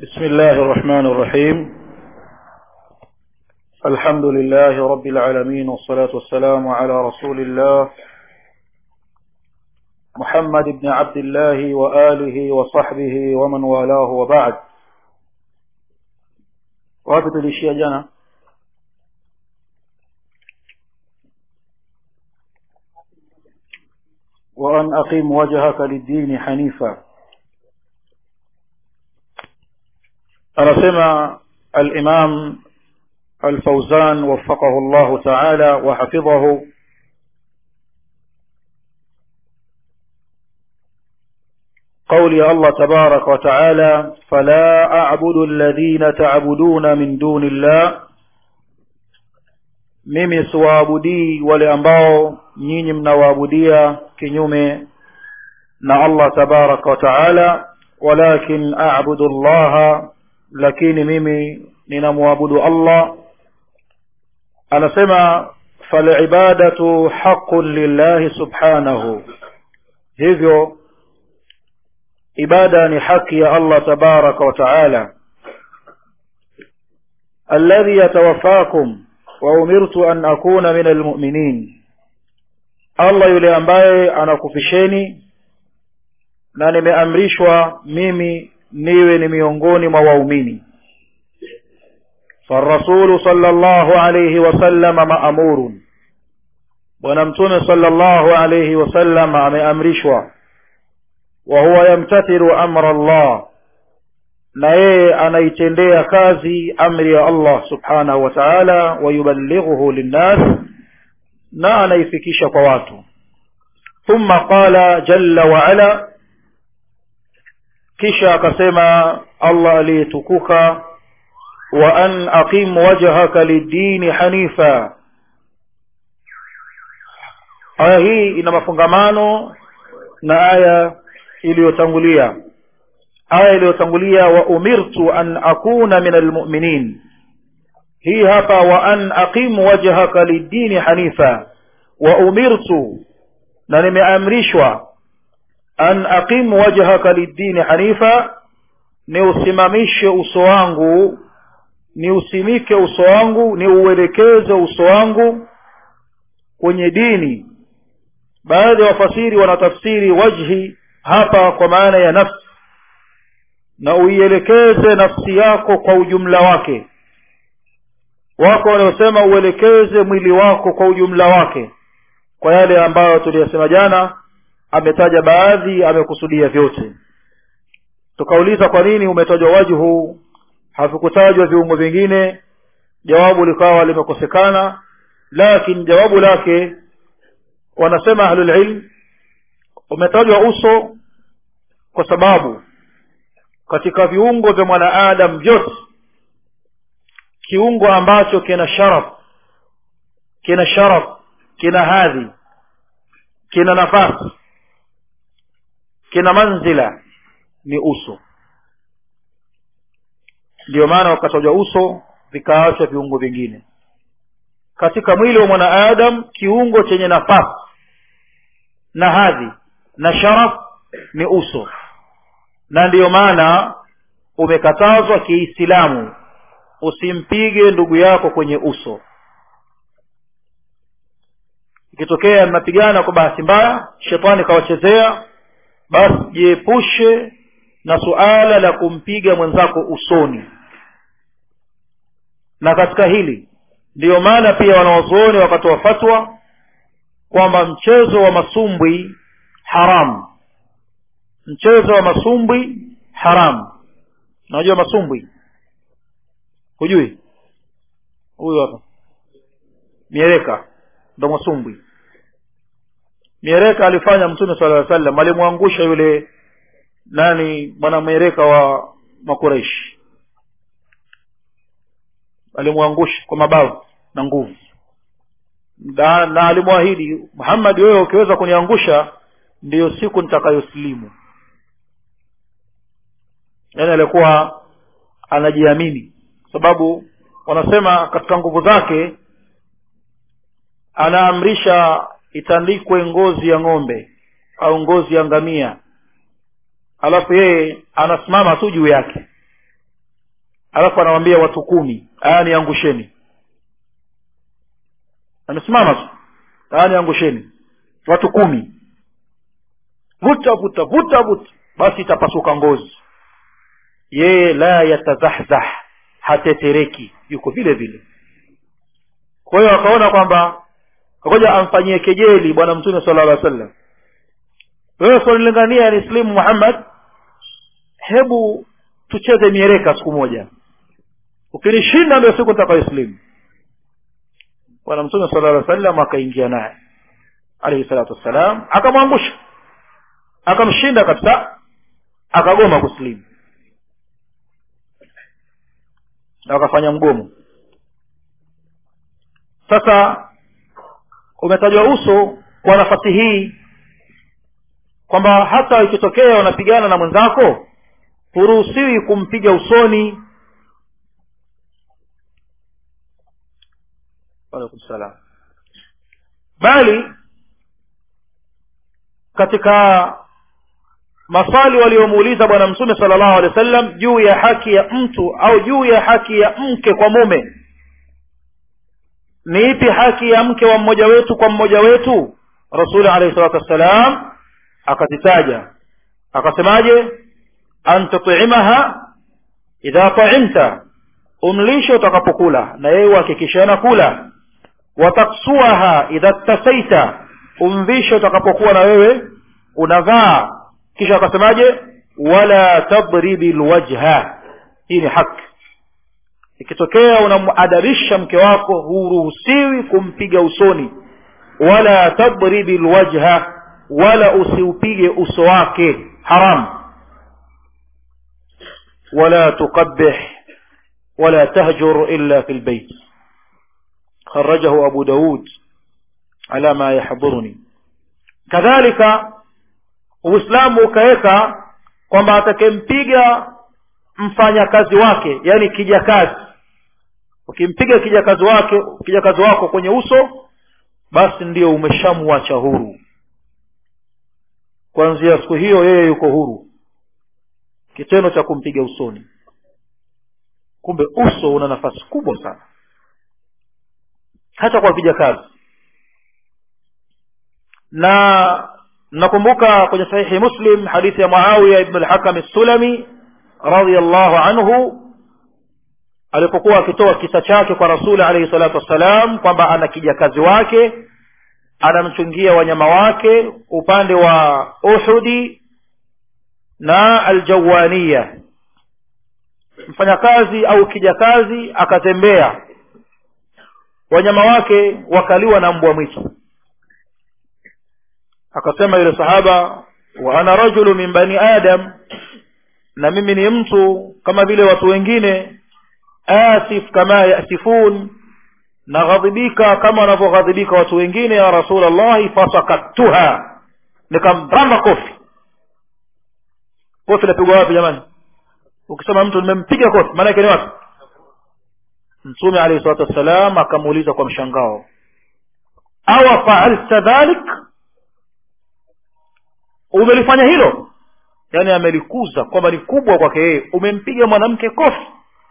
بسم الله الرحمن الرحيم الحمد لله رب العالمين والصلاة والسلام على رسول الله محمد بن عبد الله وآله وصحبه ومن والاه وبعد وابت الاشياء جنا وأن أقيم وجهك للدين حنيفا anasema al-Imam al-Fawzan waffaqahu Allah ta'ala wa hafidhahu قول الله تبارك وتعالى فلا أعبد الذين تعبدون من دون الله mimi siwaabudii wale ambao nyinyi mnawaabudia kinyume na Allah tabaraka wa taala walakin a'budu Allah lakini mimi ninamwabudu Allah anasema falibadatu haqqun lillahi subhanahu hivyo ibada ni haki ya Allah tabaraka wa taala alladhi yatawaffakum wa umirtu an akuna min almu'minin Allah yule ambaye anakufisheni na nimeamrishwa mimi niwe ni miongoni mwa waumini فالرسول صلى الله عليه وسلم مأمور bwana mtume sallallahu alayhi wasallam ameamrishwa wa huwa yamtathilu amra Allah na yeye anaitendea kazi amri ya Allah subhanahu wa ta'ala wa yuballighuhu linnas na anaifikisha kwa watu thumma qala jalla wa ala kisha akasema Allah aliyetukuka wa an aqim wajhaka lid-din hanifa aya hii ina mafungamano na aya iliyotangulia aya iliyotangulia wa umirtu an akuna min almu'minin hii hapa wa an aqim wajhaka lid-din hanifa wa umirtu na nimeamrishwa an aqim wajhaka lid-din hanifa ni usimamishe uso wangu ni usimike uso wangu ni uelekeze uso wangu kwenye dini baadhi ya wafasiri wanatafsiri wajhi hapa kwa maana ya nafsi na uielekeze nafsi yako kwa ujumla wake wako wanaosema uelekeze mwili wako kwa ujumla wake kwa yale ambayo tuliyasema jana ametaja baadhi amekusudia vyote tukauliza kwa nini umetajwa wajhu havikutajwa viungo vingine jawabu likawa limekosekana lakini jawabu lake wanasema ahlul ilm umetajwa uso kwa sababu katika viungo vya mwanaadam vyote kiungo ambacho kina sharaf kina sharaf kina hadhi kina nafasi kina manzila ni uso ndio maana wakatajwa uso vikaachwa viungo vingine katika mwili wa mwanaadam kiungo chenye nafasi na hadhi na sharaf ni uso na ndiyo maana umekatazwa kiislamu usimpige ndugu yako kwenye uso ikitokea mnapigana kwa bahati mbaya shetani kawachezea basi jiepushe na suala la kumpiga mwenzako usoni na katika hili ndiyo maana pia wanawazuoni wakatoa fatwa kwamba mchezo wa masumbwi haramu mchezo wa masumbwi haramu unajua masumbwi hujui huyu hapa miereka ndo masumbwi miereka alifanya mtume sala llaw sallam alimwangusha yule nani bwana miereka wa makureishi alimwangusha kwa mabavu na nguvu na, na alimwahidi muhammad wewe ukiweza kuniangusha ndiyo siku nitakayosilimu yaani alikuwa anajiamini sababu wanasema katika nguvu zake anaamrisha itandikwe ngozi ya ng'ombe au ngozi ya ngamia alafu yeye anasimama tu juu yake alafu anawambia watu kumi aya niangusheni amesimama tu aya niangusheni watu kumi vuta vuta vuta vuta basi itapasuka ngozi yeye la yatazahzah hatetereki yuko vile vile kwa hiyo akaona kwamba ngoja amfanyie kejeli bwana mtume sala llah sallam wewe kunilingania ni slimu muhammad hebu tucheze miereka siku moja ukinishinda ndio siku nitakayoislimu bwana mtume sala llah sallam akaingia naye alaihi salatu wassalam akamwangusha akamshinda kabisa akagoma kuslimu na wakafanya mgomo sasa umetajwa uso kwa nafasi hii kwamba hata ikitokea unapigana na mwenzako huruhusiwi kumpiga usoni alaikum salam bali katika maswali waliomuuliza bwana mtume sala llahu alehi wa sallam juu ya haki ya mtu au juu ya haki ya mke kwa mume ni ipi haki ya mke wa mmoja wetu kwa mmoja wetu rasuli alaihi salatu wassalam akazitaja akasemaje an tutimaha idha taimta umlishe utakapokula na yeye uhakikishana kula wataksuaha idha tasaita umvishe utakapokuwa na wewe unavaa kisha akasemaje wala tadribi lwajha hii ni haki ikitokea unamadabisha mke wako huruhusiwi kumpiga usoni wala tadribi lwajha wala usiupige uso wake haram wala tuqabih wala tahjur illa fi lbeit خرجه أبو داود على ما يحضرني كذلك uislamu ukaweka kwamba atakempiga mfanyakazi wake yani kijakazi ukimpiga kijakazi wake kijakazi wako kwenye uso basi ndio umeshamwacha huru kuanzia siku hiyo yeye yuko huru kitendo cha kumpiga usoni kumbe uso una nafasi kubwa sana hata kwa kijakazi na nakumbuka kwenye sahihi muslim hadithi ya muawiya ibn al-hakam sulami radiallahu anhu alipokuwa akitoa kisa chake kwa rasuli alaihi salatu wassalam kwamba ana kijakazi wake anamchungia wanyama wake upande wa uhudi na aljawania mfanyakazi au kijakazi akatembea wanyama wake wakaliwa na mbwa mwitu akasema yule sahaba wa ana rajulu min bani adam na mimi ni mtu kama vile watu wengine asif kama yasifun naghadhibika kama wanavyoghadhibika watu wengine ya rasul llahi fasakattuha nikamramba kofi kofi lapigwa wapi jamani ukisema mtu nimempiga kofi maana yake ni wapi mtume alayhi salatu wassalam akamuuliza kwa mshangao awa faalta dhalik umelifanya hilo yaani amelikuza kwamba ni kubwa kwake yeye umempiga mwanamke kofi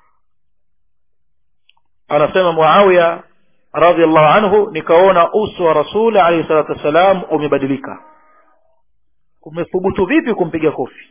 anasema muawiya radiallahu anhu nikaona uso wa rasul alaihi salatu wassalam umebadilika umethubutu vipi kumpiga kofi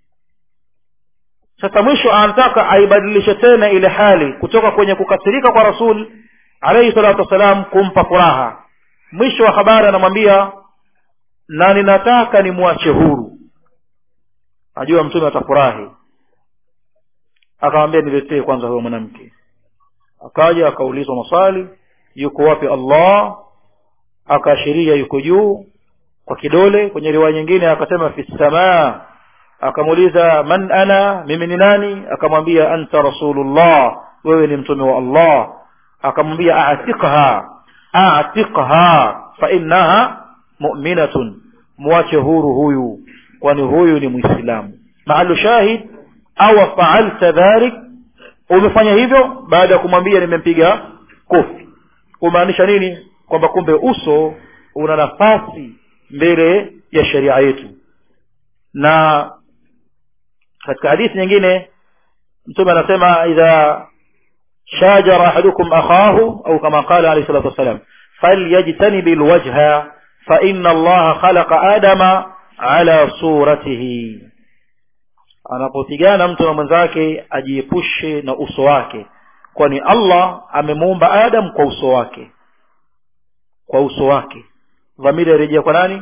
sasa mwisho anataka aibadilishe tena ile hali kutoka kwenye kukasirika kwa rasul alaihi salatu wassalam kumpa furaha mwisho wa habari anamwambia na ninataka nimwache huru najua mtume atafurahi akamwambia niletee kwanza huyo mwanamke akaja akaulizwa maswali yuko wapi allah akaashiria yuko juu kwa kidole kwenye riwaya nyingine akasema fi samaa akamuuliza man ana mimi ni nani akamwambia anta rasulullah wewe ni mtume wa allah akamwambia atiqha atiqha fa innaha mu'minatun mwache huru huyu kwani huyu ni mwislamu maalu shahid awa faalta dhalik umefanya hivyo baada ya kumwambia nimempiga kofi kumaanisha nini kwamba kumbe uso una nafasi mbele ya sheria yetu na katika hadithi nyingine mtume anasema idha shajara ahadukum akhahu au kama qala alayhi salatu wassalam falyajtanib alwajha fa inna allaha khalaqa adama ala suratihi anapopigana mtu na mwenzake ajiepushe na uso wake kwani allah amemuumba adam kwa uso wake kwa uso wake dhamiri yarejea kwa nani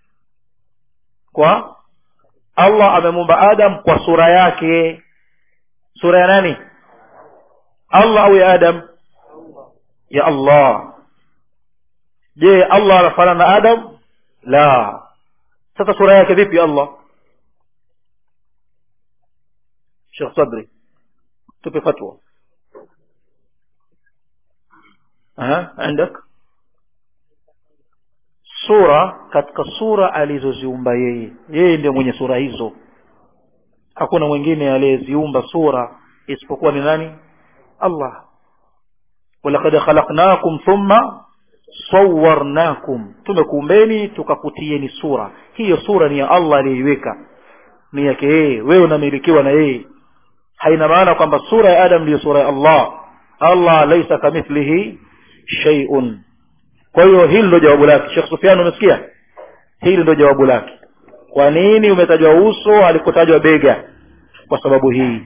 kwa allah amemuumba adam kwa sura yake sura ya nani allah au ya adam ya allah je allah anafanana na adam la sasa sura yake vipi allah shekh sadri tupe fatwa Aha, عندك sura katika sura alizoziumba yeye yeye ndiye mwenye sura hizo hakuna mwingine aliyeziumba sura isipokuwa ni nani allah walaqad khalaqnakum thumma sawarnakum tumekuumbeni tukakutieni sura hiyo sura ni ya allah aliyeiweka ni yake yeye wewe unamilikiwa na yeye haina maana kwamba sura ya adam ndiyo sura ya allah allah laisa kamithlihi shay'un kwa hiyo hili ndio jawabu lake Sheikh Sufyan umesikia hili ndio jawabu lake kwa nini umetajwa uso alikotajwa bega kwa sababu hii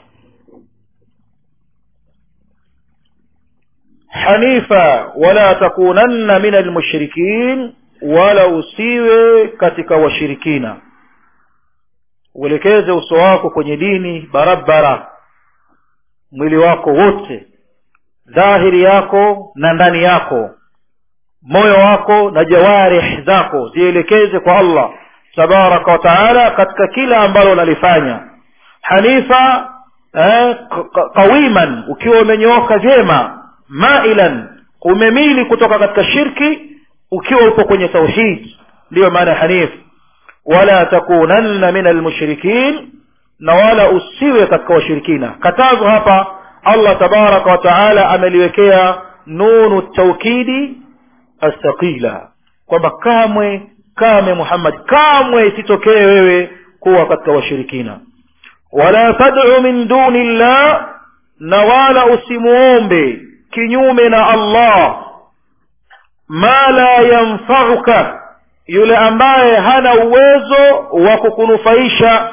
hanifa wala takunanna min almushrikin wala usiwe katika washirikina uelekeze uso wako kwenye dini barabara mwili wako wote dhahiri yako na ndani yako moyo wako na jawarih zako zielekeze kwa allah tabaraka wa taala katika kila ambalo unalifanya hanifa eh, qawiman ukiwa umenyooka vyema mailan umemili kutoka katika shirki ukiwa upo kwenye tauhid ndiyo maana hanif wala takunanna min almushrikin na wala usiwe katika washirikina katazo hapa allah tabaraka wa taala ameliwekea nunu taukidi astaqila kwamba kamwe kamwe muhammad kamwe isitokee wewe kuwa katika washirikina wala tad'u min duni llah na wala usimuombe kinyume na allah ma la yanfauka yule ambaye hana uwezo wa kukunufaisha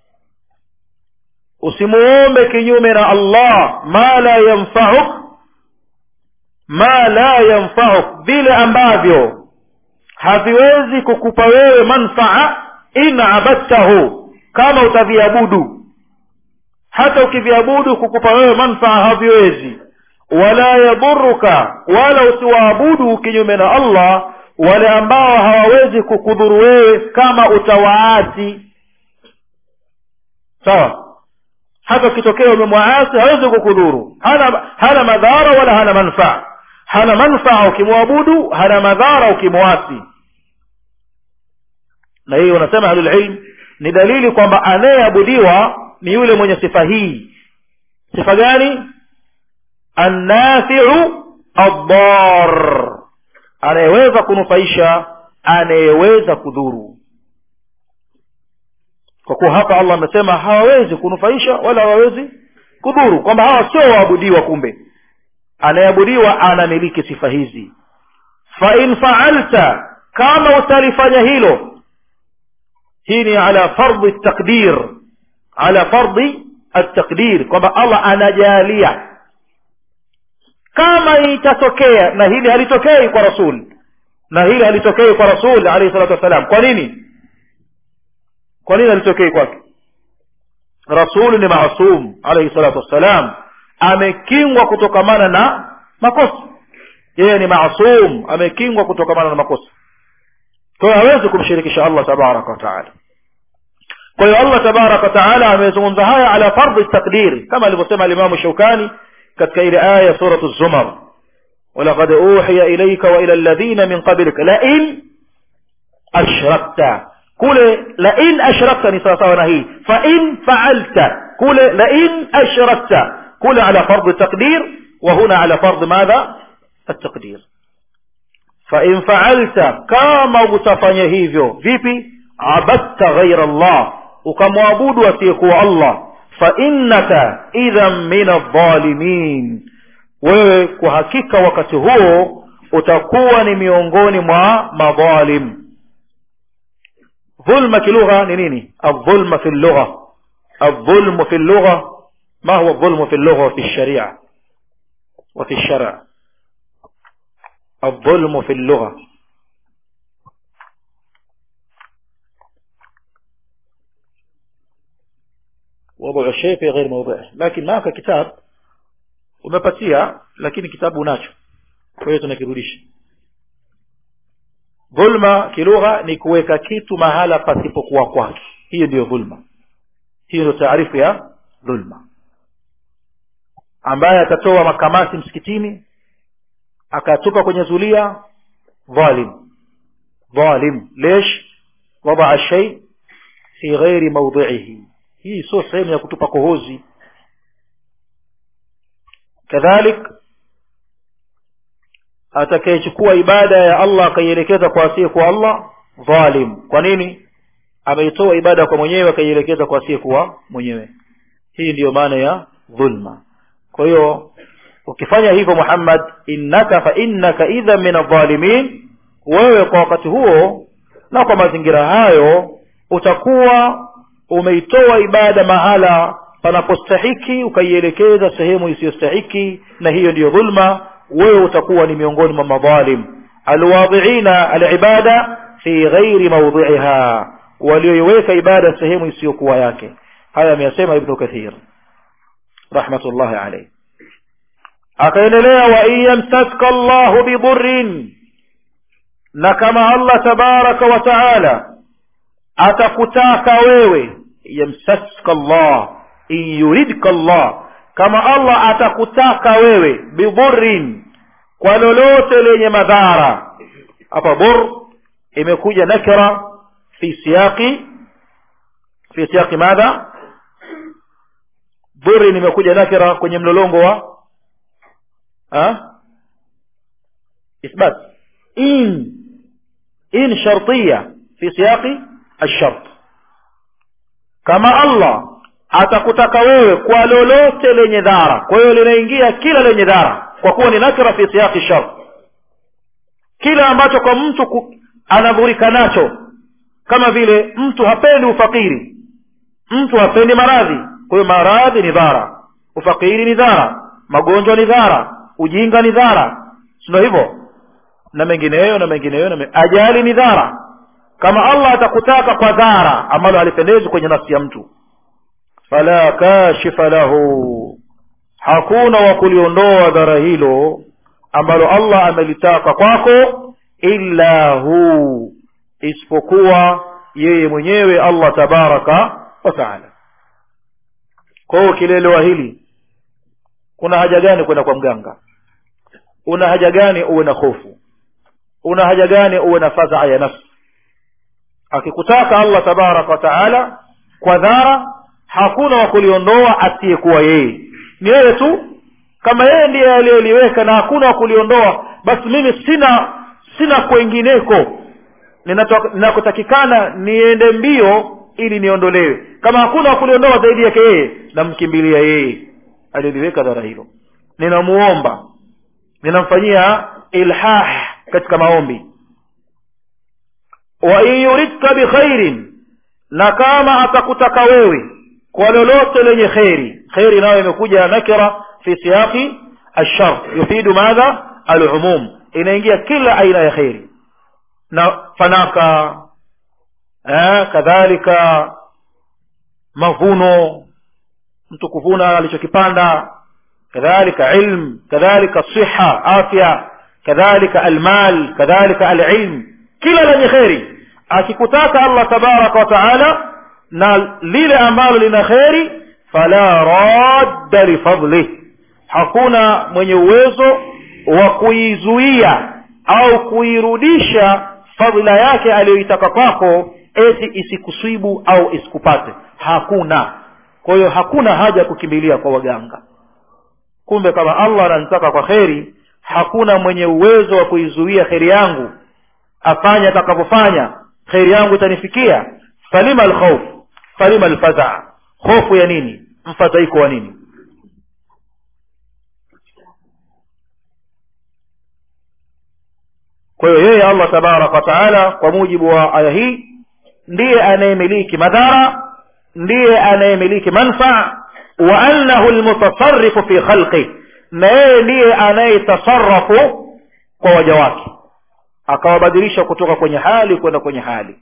usimuombe kinyume na allah ma la yanfauk ma la yanfauk vile ambavyo haviwezi kukupa wewe manfaa in abadtahu kama utaviabudu hata ukiviabudu kukupa wewe manfaa haviwezi wala yadhuruka wala usiwaabudu kinyume na allah wale ambao hawawezi kukudhuru wewe kama utawaasi sawa hata ukitokea umemwaasi hawezi kukudhuru hana, hana madhara wala hana manfaa hana manfaa ukimwabudu hana madhara ukimwasi na hiyo wanasema ahlulilm ni dalili kwamba anayeabudiwa ni yule mwenye sifa hii sifa gani annafiu addar anayeweza kunufaisha anayeweza kudhuru kwa kuwa hapa allah amesema hawawezi kunufaisha wala hawawezi kudhuru kwamba hawa sio waabudiwa kumbe anayeabudiwa anamiliki sifa hizi fain faalta kama utalifanya hilo hii ni ala fardhi taqdir ala fardhi ataqdir kwamba allah anajalia kama itatokea na hili halitokei kwa rasul na hili halitokei kwa rasul alayhi salatu wassalam kwa nini kwa nini halitokei kwake rasul ni maasum alayhi salatu wassalam amekingwa kutokamana na makosa yeye ni maasum amekingwa kutokamana na makosa kwa hiyo hawezi kumshirikisha allah tabaraka wataala kwa hiyo allah tabaraka wataala amezungumza haya ala fardhi taqdir kama alivyosema alimamu shaukani katika ile aya ya suratu zumar walaqad uhiya ilaika wa ila alladhina min qablika lain ashrakta kule lain ashrakta ni sawasawa na hii fain faalta kule lain ashrakta kule ala fardhi taqdir وهنا على فرض ماذا التقدير فإن فعلت كما utafanya hivyo vipi abadta ghaira Allah ukamwabudu asiyekuwa Allah fainnaka idhan min aldhalimin wewe kwa hakika wakati huo utakuwa ni miongoni mwa madhalim dhulma kilugha ni nini aldhulma fi llugha aldhulmu fi llugha ما هو الظلم في اللغة وفي الشريعة وفي الشرع الظلم في اللغة وضع الشيء في غير موضعه لكن معك كتاب umepatia lakini kitabu unacho kwa hiyo tunakirudisha dhulma kilugha ni kuweka kitu mahala pasipokuwa kwake hiyo ndiyo dhulma hiyo ndio taarifu ya dhulma ambaye atatoa makamasi msikitini akatupa kwenye zulia dhalim dhalim lesh wadaa shay fi ghairi mawdhihi hii sio sehemu ya kutupa kohozi kadhalik atakayechukua ibada ya allah akaielekeza kwa asiye kwa allah dhalim kwa nini ameitoa ibada kwa mwenyewe akaielekeza kwa asiye kuwa mwenyewe hii ndiyo maana ya dhulma kwa hiyo ukifanya hivyo muhammad innaka fa innaka idha min adh-dhalimin wewe kwa wakati huo na kwa mazingira hayo utakuwa umeitoa ibada mahala panapostahiki ukaielekeza sehemu isiyostahiki na hiyo ndiyo dhulma wewe utakuwa ni miongoni mwa madhalim alwadhiina alibada fi ghairi mawdhiha walioiweka ibada sehemu isiyokuwa yake haya ameyasema ibnu kathir rahmatullahi alayhi akaendelea wa in yamsaska llahu bidurrin na kama allah tabaraka wa taala atakutaka wewe yamsaska llah in yuridka llah kama allah atakutaka wewe bidurrin kwa lolote lenye madhara hapa bur imekuja nakira fi siyaqi fi siyaqi madha dhurri nimekuja nakira kwenye mlolongo wa ha? isbat in in shartiya fi siyaqi alshart kama allah atakutaka wewe kwa lolote lenye dhara kwa hiyo linaingia kila lenye dhara kwa kuwa ni nakira fi siyaqi shart kila ambacho kwa mtu ku, anadhurika nacho kama vile mtu hapendi ufakiri mtu hapendi maradhi kwa hiyo maradhi ni dhara ufakiri ni dhara magonjwa ni dhara ujinga ni dhara sindo hivyo na mengineyo na mengineyo na me... ajali ni dhara kama allah atakutaka kwa dhara ambalo halipendezi kwenye nafsi ya mtu fala kashifa lahu hakuna wa kuliondoa dhara hilo ambalo allah amelitaka kwako illa hu isipokuwa yeye mwenyewe allah tabaraka wa taala kwa hiyo ukielewa hili kuna haja gani kwenda kwa mganga una haja gani uwe na hofu una haja gani uwe na fadhaa ya nafsi akikutaka allah tabaraka wa taala kwa dhara hakuna wa kuliondoa asiyekuwa yeye ni yeye tu kama yeye ndiye aliyeliweka na hakuna wa kuliondoa basi mimi sina sina kwengineko ninakotakikana niende mbio ili niondolewe kama hakuna wa kuliondoa zaidi yake yeye namkimbilia yeye aliliweka dhara hilo ninamuomba ninamfanyia ilhah katika maombi wa in yuridka bikhairin na kama atakutaka wewe kwa lolote lenye kheri kheri nayo imekuja nakira fi siyaqi alshar yufidu madha alumum inaingia kila aina ya kheri na fanaka eh, kadhalika mavuno mtu kuvuna alichokipanda kadhalika ilm kadhalika siha afya kadhalika almal kadhalika alilm kila lenye kheri akikutaka allah tabaraka wa taala na lile ambalo lina kheri fala radda lifadlih hakuna mwenye uwezo wa kuizuia au kuirudisha fadhila yake aliyoitaka kwako eti isikusibu au isikupate hakuna kwa hiyo hakuna haja ya kukimbilia kwa waganga kumbe kama allah ananitaka kwa kheri hakuna mwenye uwezo wa kuizuia kheri yangu afanye atakavyofanya kheri yangu itanifikia falima alkhauf falima alfazaa hofu ya nini mfadhaiko wa nini kwa hiyo yeye allah tabaraka wataala kwa mujibu wa aya hii ndiye anayemiliki madhara ndiye anayemiliki manfaa wa annahu lmutasarifu fi khalqi na yeye ndiye anayetasarafu kwa waja wake akawabadilisha kutoka kwenye hali kwenda kwenye hali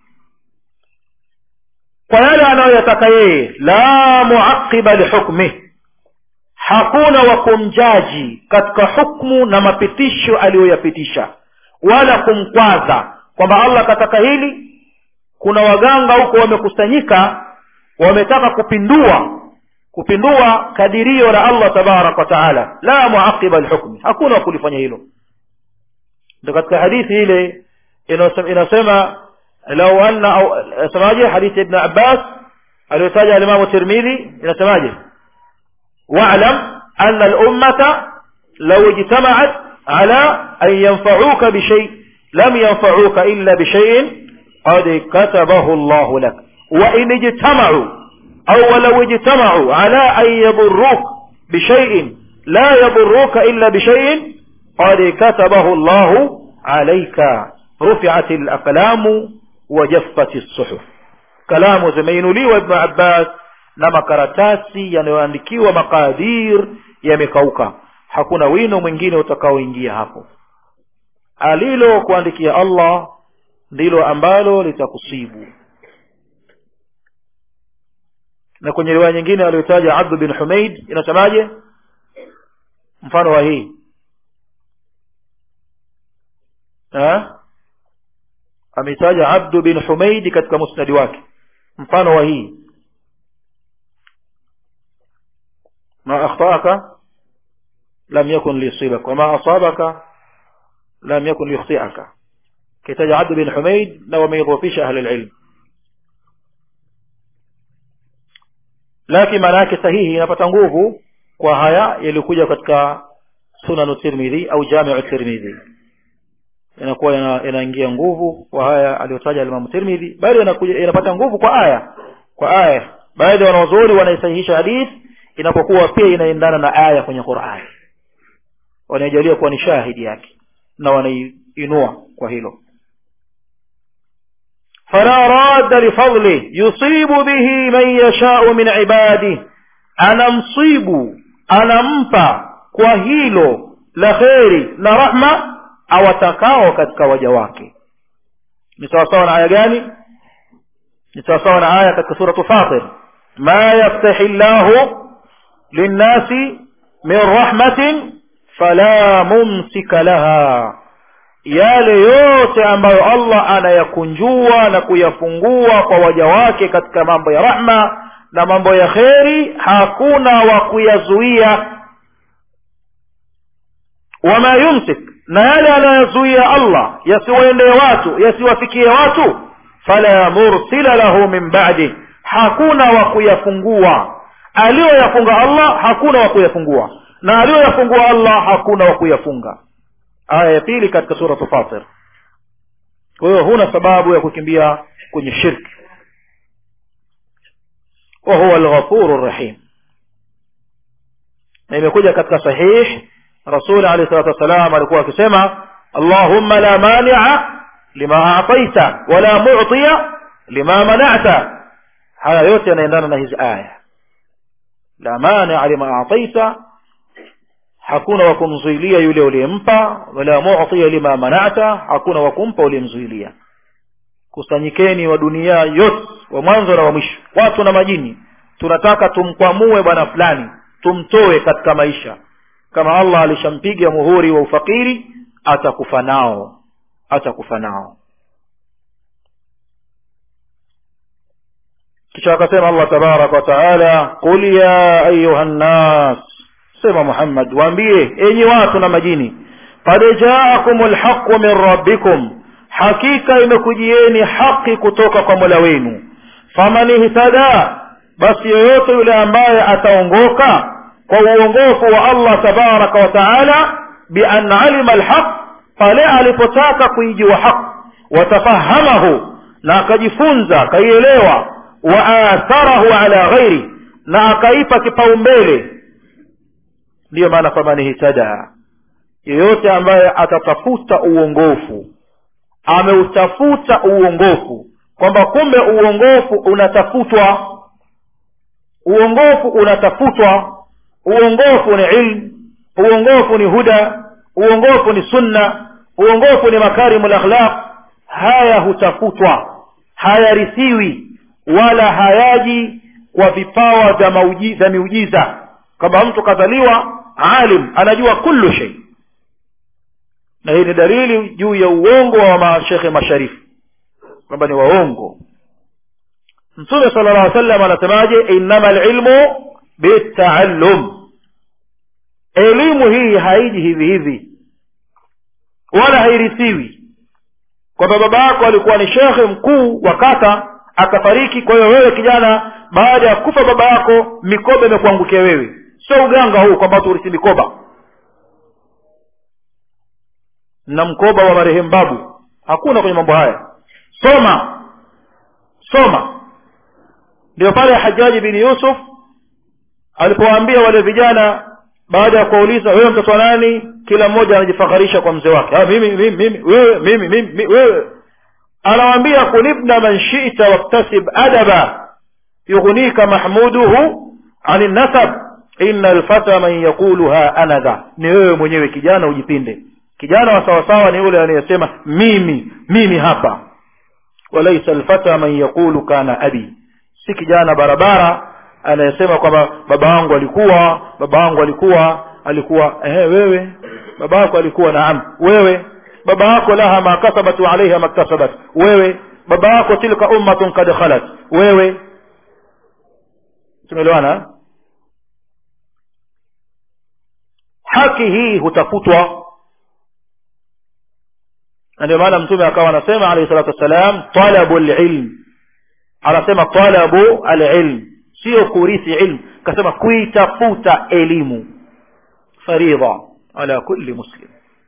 kwa yale anayoyataka yeye la muaqiba lihukmih hakuna wa kumjaji katika hukmu na mapitisho aliyoyapitisha wala kumkwaza kwamba allah kataka hili kuna waganga huko wamekusanyika wametaka kupindua kupindua kadirio la allah tabaraka wataala la muaqiba lhukmi hakuna wa kulifanya hilo ndo katika hadithi ile inasema lau anna au semaje hadithi ibn abbas aliyotaja alimamu tirmidhi inasemaje واعلم أن الأمة لو اجتمعت على أن ينفعوك بشيء لم ينفعوك إلا بشيء قد كتبه الله لك وإن اجتمعوا أو ولو اجتمعوا على أن يضروك بشيء لا يضروك إلا بشيء قد كتبه الله عليك رفعت الأقلام وجفت الصحف كلام زمين لي وابن عباس na makaratasi yanayoandikiwa makadir yamekauka hakuna wino mwingine utakaoingia hapo alilo kuandikia allah ndilo ambalo litakusibu na kwenye riwaya nyingine aliyotaja abdu bin humaid inasemaje mfano wa hii ameitaja abdu bin humaid katika musnadi wake mfano wa hii ما أخطأك لم يكن ليصيبك وما أصابك لم يكن ليخطئك كتاج عبد بن حميد لو ما يضوفيش أهل العلم lakini maana yake sahihi inapata nguvu kwa haya yaliyokuja katika sunanu tirmidhi au jamiu tirmidhi inakuwa inaingia nguvu kwa haya aliyotaja alimamu tirmidhi bali inakuja inapata nguvu kwa aya kwa aya baadhi ya wanazuoni wanaisahihisha hadithi inapokuwa pia inaendana na aya kwenye Qur'an wanaijalia kuwa ni shahidi yake na wanaiinua kwa hilo fala radda lifadli yusibu bihi man yashau min ibadi anamsibu anampa kwa hilo la kheri na rahma awatakao katika waja wake ni sawasawa na aya gani ni sawasawa na aya katika suratu fatir ma yaftahi llahu للناس من رحمة فلا ممسك لها yale yote ambayo allah anayakunjua na kuyafungua kwa waja wake katika mambo ya rahma na mambo ya kheri hakuna wa kuyazuia wama yumsik na yale anayozuia allah yasiwaendee watu yasiwafikie watu fala mursila lahu min badi hakuna wa kuyafungua aliyoyafunga allah hakuna wa kuyafungua na aliyoyafungua allah hakuna wa kuyafunga aya ya pili katika suratu fatir kwa hiyo huna sababu ya kukimbia kwenye shirki wa huwa alghafuru rahim na imekuja katika sahih rasuli alehi salatu wassalam alikuwa akisema allahumma la mania lima ataita wala mutia lima manata haya yote yanaendana na hizi aya la mania lima ataita hakuna wa kumzuilia yule uliyempa wala mutia lima manata hakuna wa kumpa uliyemzuilia kusanyikeni wa dunia yote wa mwanzo na wa mwisho watu na majini tunataka tumkwamue bwana fulani tumtoe katika maisha kama allah alishampiga muhuri wa ufakiri atakufa nao atakufa nao kisha akasema allah tabaraka wataala qul ya ayuha nnas sema muhammad waambie enyi watu na majini qad jaakum lhaqu min rabbikum hakika imekujieni haki kutoka kwa mola wenu faman ihtada basi yoyote yule ambaye ataongoka kwa uongofu wa allah tabaraka wa taala bian alima alhaq pale alipotaka kuijua haq watafahamahu na akajifunza akaielewa waatharahu ala ghairi na akaipa kipaumbele ndiyo maana faman ihtada yeyote ambaye atatafuta uongofu ameutafuta uongofu kwamba kumbe uongofu unatafutwa uongofu unatafutwa uongofu ni ilmu uongofu ni huda uongofu ni sunna uongofu ni makarimu lakhlaq haya hutafutwa hayarithiwi wala hayaji kwa vipawa vya mauji- vya miujiza kwamba mtu kadhaliwa alim anajua kullu shay na hii ni dalili juu ya uongo wa mashekhe masharifu kwamba ni waongo mtume sala llah alih wasallam anasemaje innama lilmu bitaallum elimu hii haiji hivi hivi wala hairithiwi kwamba baba yako alikuwa ni shekhe mkuu wa kata akafariki kwa hiyo wewe kijana baada ya kufa baba yako mikoba imekuangukia wewe sio uganga huu kwamba tuurithi mikoba na mkoba wa marehemu babu hakuna kwenye mambo haya soma soma ndio pale hajaji bin yusuf alipowaambia wale vijana baada ya kuwauliza wewe mtoto wa nani kila mmoja anajifakharisha kwa mzee wake ah, mimi, mimi, mimi, wewe mimi, mimi, mimi, wewe anawaambia kun ibna man shita waktasib adaba yughnika mahmuduhu ani nasab ina lfata man yaquluha anadha ni wewe mwenyewe kijana ujipinde kijana wa sawasawa ni yule anayesema mimi mimi hapa walaisa lfata man yaqulu kana abi si kijana barabara anayesema kwamba baba wangu alikuwa baba wangu alikuwa alikuwa ehe wewe baba yako alikuwa naam wewe baba yako laha ma kasabat wa alaiha maktasabat wewe baba yako tilka ummatun kad khalat wewe tumeelewana haki hii hutafutwa na ndio maana mtume akawa anasema alayhi salatu wassalam talabu lilm anasema talabu alilm sio kurithi ilmu kasema kuitafuta elimu faridha ala kulli muslim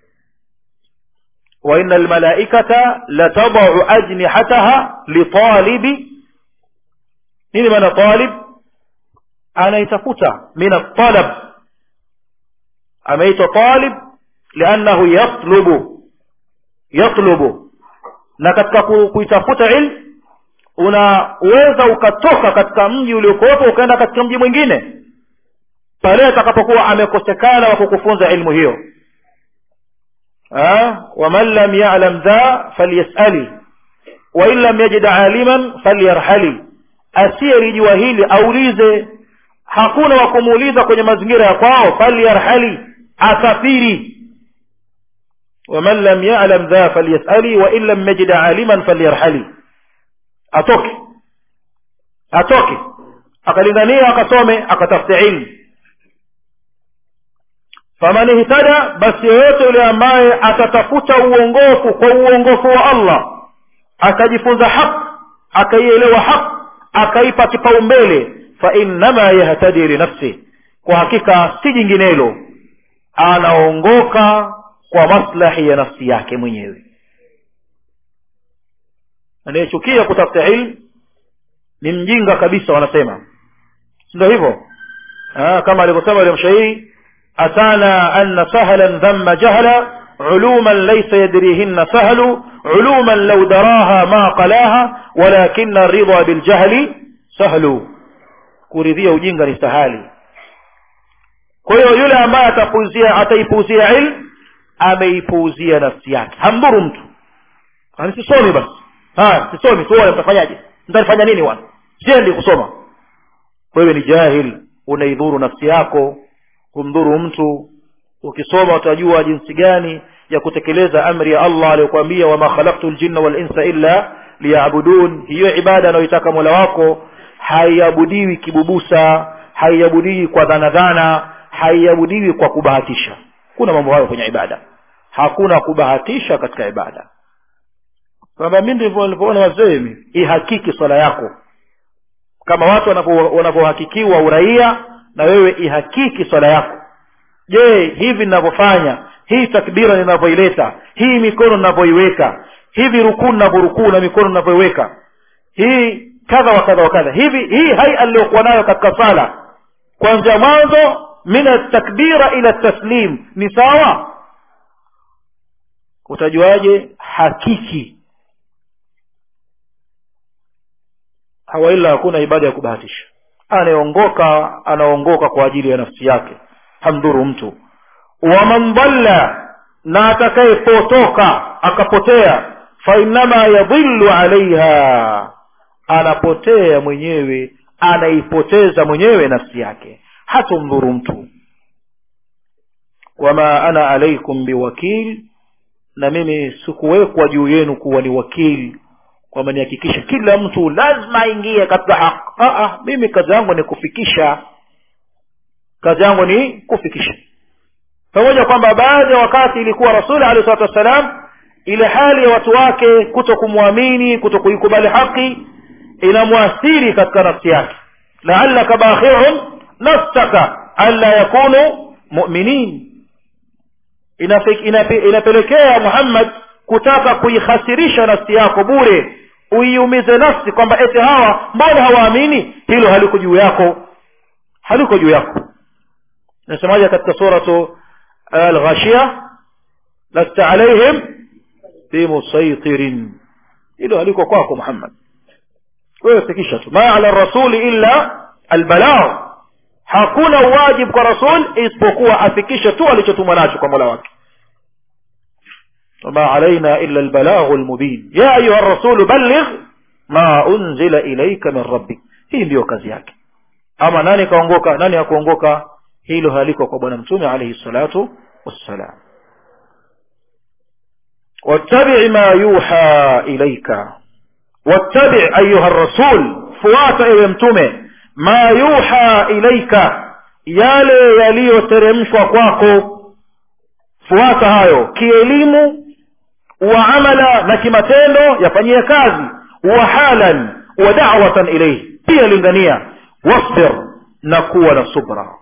وإن الملائكة لتضع أجنحتها لطالب نين من طالب أنا يتفوت من الطلب أما طالب لأنه يطلب يطلب na katika kuitafuta ilmu unaweza ukatoka katika mji uliokuwepo ukaenda katika mji mwingine pale atakapokuwa amekosekana wa kukufunza ilmu hiyo waman lam yalam dha falyasali wain lam yajid aliman falyarhali asiyelijua hili aulize hakuna wa kumuuliza kwenye mazingira ya kwao falyarhali asafiri waman lam yalam dha falyasali wain lam yajid aliman falyarhali atoke atoke akalingania akasome akatafute ilmu faman ihtada basi yoyote yule ambaye atatafuta uongofu kwa uongofu wa allah akajifunza haq akaielewa haq akaipa kipaumbele fainnama yahtadi linafsi kwa hakika si jinginelo anaongoka kwa maslahi ya nafsi yake mwenyewe anayechukia kutafuta ilmu ni mjinga kabisa wanasema sindo hivyo kama alivyosema yule mshairi atana anna sahlan dhamma jahla علوما ليس يدريهن سهل علوما لو دراها ما قلاها ولكن الرضا بالجهل سهل kuridhia ujinga ni sahali kwa hiyo yule ambaye atapuuzia ataipuuzia ilmu ameipuuzia nafsi yake hamdhuru mtu sisomi basi haya sisomi tuone mtafanyaje mtanifanya nini wana siendi kusoma wewe ni jahil unaidhuru nafsi yako kumdhuru mtu ukisoma utajua jinsi gani ya kutekeleza amri ya allah aliyokuambia wama khalaqtu ljinna walinsa illa liyabudun hiyo ibada anayoitaka mola wako haiabudiwi kibubusa haiabudiwi kwa dhanadhana haiabudiwi kwa kubahatisha kuna mambo hayo kwenye ibada hakuna kubahatisha katika ibada kwamba mi ndivyo nilivyoona wazee mi ihakiki swala yako kama watu wanavyohakikiwa uraia na wewe ihakiki swala yako je hivi ninavyofanya hii takbira ninavyoileta hii mikono ninavyoiweka hivi rukuu ninavyorukuu na mikono ninavyoiweka hii kadha wa kadha wa kadha hivi hii hai aliyokuwa nayo katika sala kuanzia mwanzo min atakbira ila taslim ni sawa utajuaje hakiki hawaila hakuna ibada ya kubahatisha anayeongoka anaongoka kwa ajili ya nafsi yake hamdhuru mtu waman dhalla na atakayepotoka akapotea fainama yadhillu alaiha anapotea mwenyewe anaipoteza mwenyewe nafsi yake hatomdhuru mtu wama ana alaikum biwakil na mimi sikuwekwa juu yenu kuwa ni wakili kwamba nihakikishe kila mtu lazima aingie katika haki mimi kazi yangu ni kufikisha kazi yangu ni kufikisha pamoja kwamba baadhi ya wakati ilikuwa rasuli alehi salatu wassalam ile hali ya watu wake kuto kumwamini kuto kuikubali haki inamwathiri katika nafsi yake laallaka bakhiun nafsaka alla yakunu muminin inapelekea muhammad kutaka kuikhasirisha nafsi yako bure uiumize nafsi kwamba eti hawa mbona hawaamini hilo haliko juu yako haliko juu yako nasemaje katika suratu alghashia lasta alaihim bimusaitirin hilo haliko kwako muhammad wewe fikisha tu ma ala rasuli illa albalagh hakuna wajibu kwa rasul isipokuwa afikishe tu alichotumwa nacho kwa mola wake وما علينا إلا البلاغ المبين يا أيها الرسول بلغ ما أنزل إليك من ربك hii ndiyo kazi yake ama nani kaongoka nani hakuongoka hilo haliko kwa bwana mtume alayhi salatu wassalam wattabi ma yuha ilaika wattabi ayuha rasul fuata ewe mtume ma yuha ilaika yale yaliyoteremshwa kwako fuata hayo kielimu wa amala na kimatendo yafanyie kazi wa halan wa da'watan ilayhi pia lingania wasbir na kuwa na subra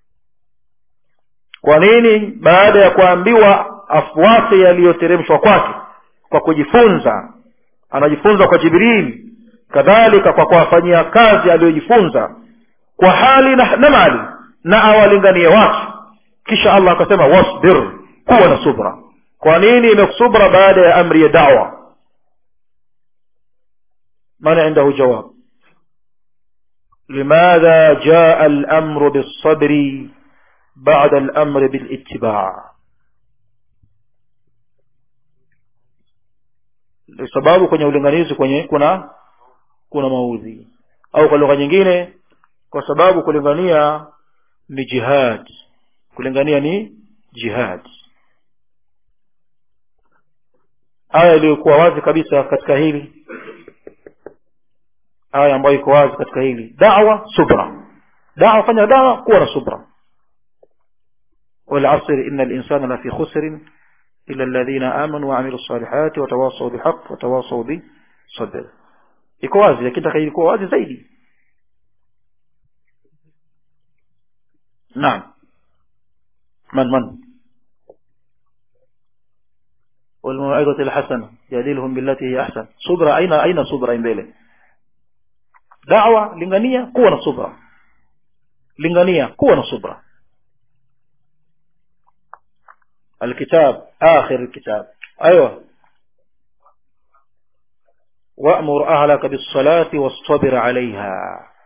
kwa nini baada ya kuambiwa afuate yaliyoteremshwa kwake kwa kujifunza anajifunza kwa jibril kadhalika kwa kuwafanyia kazi aliyojifunza kwa hali na, na mali na awalinganie watu kisha allah akasema wasbir kuwa na subra kwa nini imekusubra baada ya amri ya dawa من عنده جواب لماذا جاء الأمر بالصبر بعد الأمر بالاتباع sababu kwenye ulinganizi kwenye kuna kuna maudhi au kwa lugha nyingine kwa sababu kulingania ni jihad kulingania ni jihad aya iliyokuwa wazi kabisa katika hili aya ambayo iko wazi katika hili dawa subra dawa fanya dawa kuwa na subra والعصر إن الإنسان لفي خسر إلا الذين آمنوا وعملوا الصالحات وتواصوا بحق وتواصوا بصبر iko wazi lakini taka ilikuwa wazi zaidi naam man man والموعظة الحسنة جادلهم بالتي هي أحسن صبر أين أين صبر mbele دعوة lingania kuwa na subra lingania kuwa na subra الكتاب آخر الكتاب أيوة وأمر أهلك بالصلاة واصطبر عليها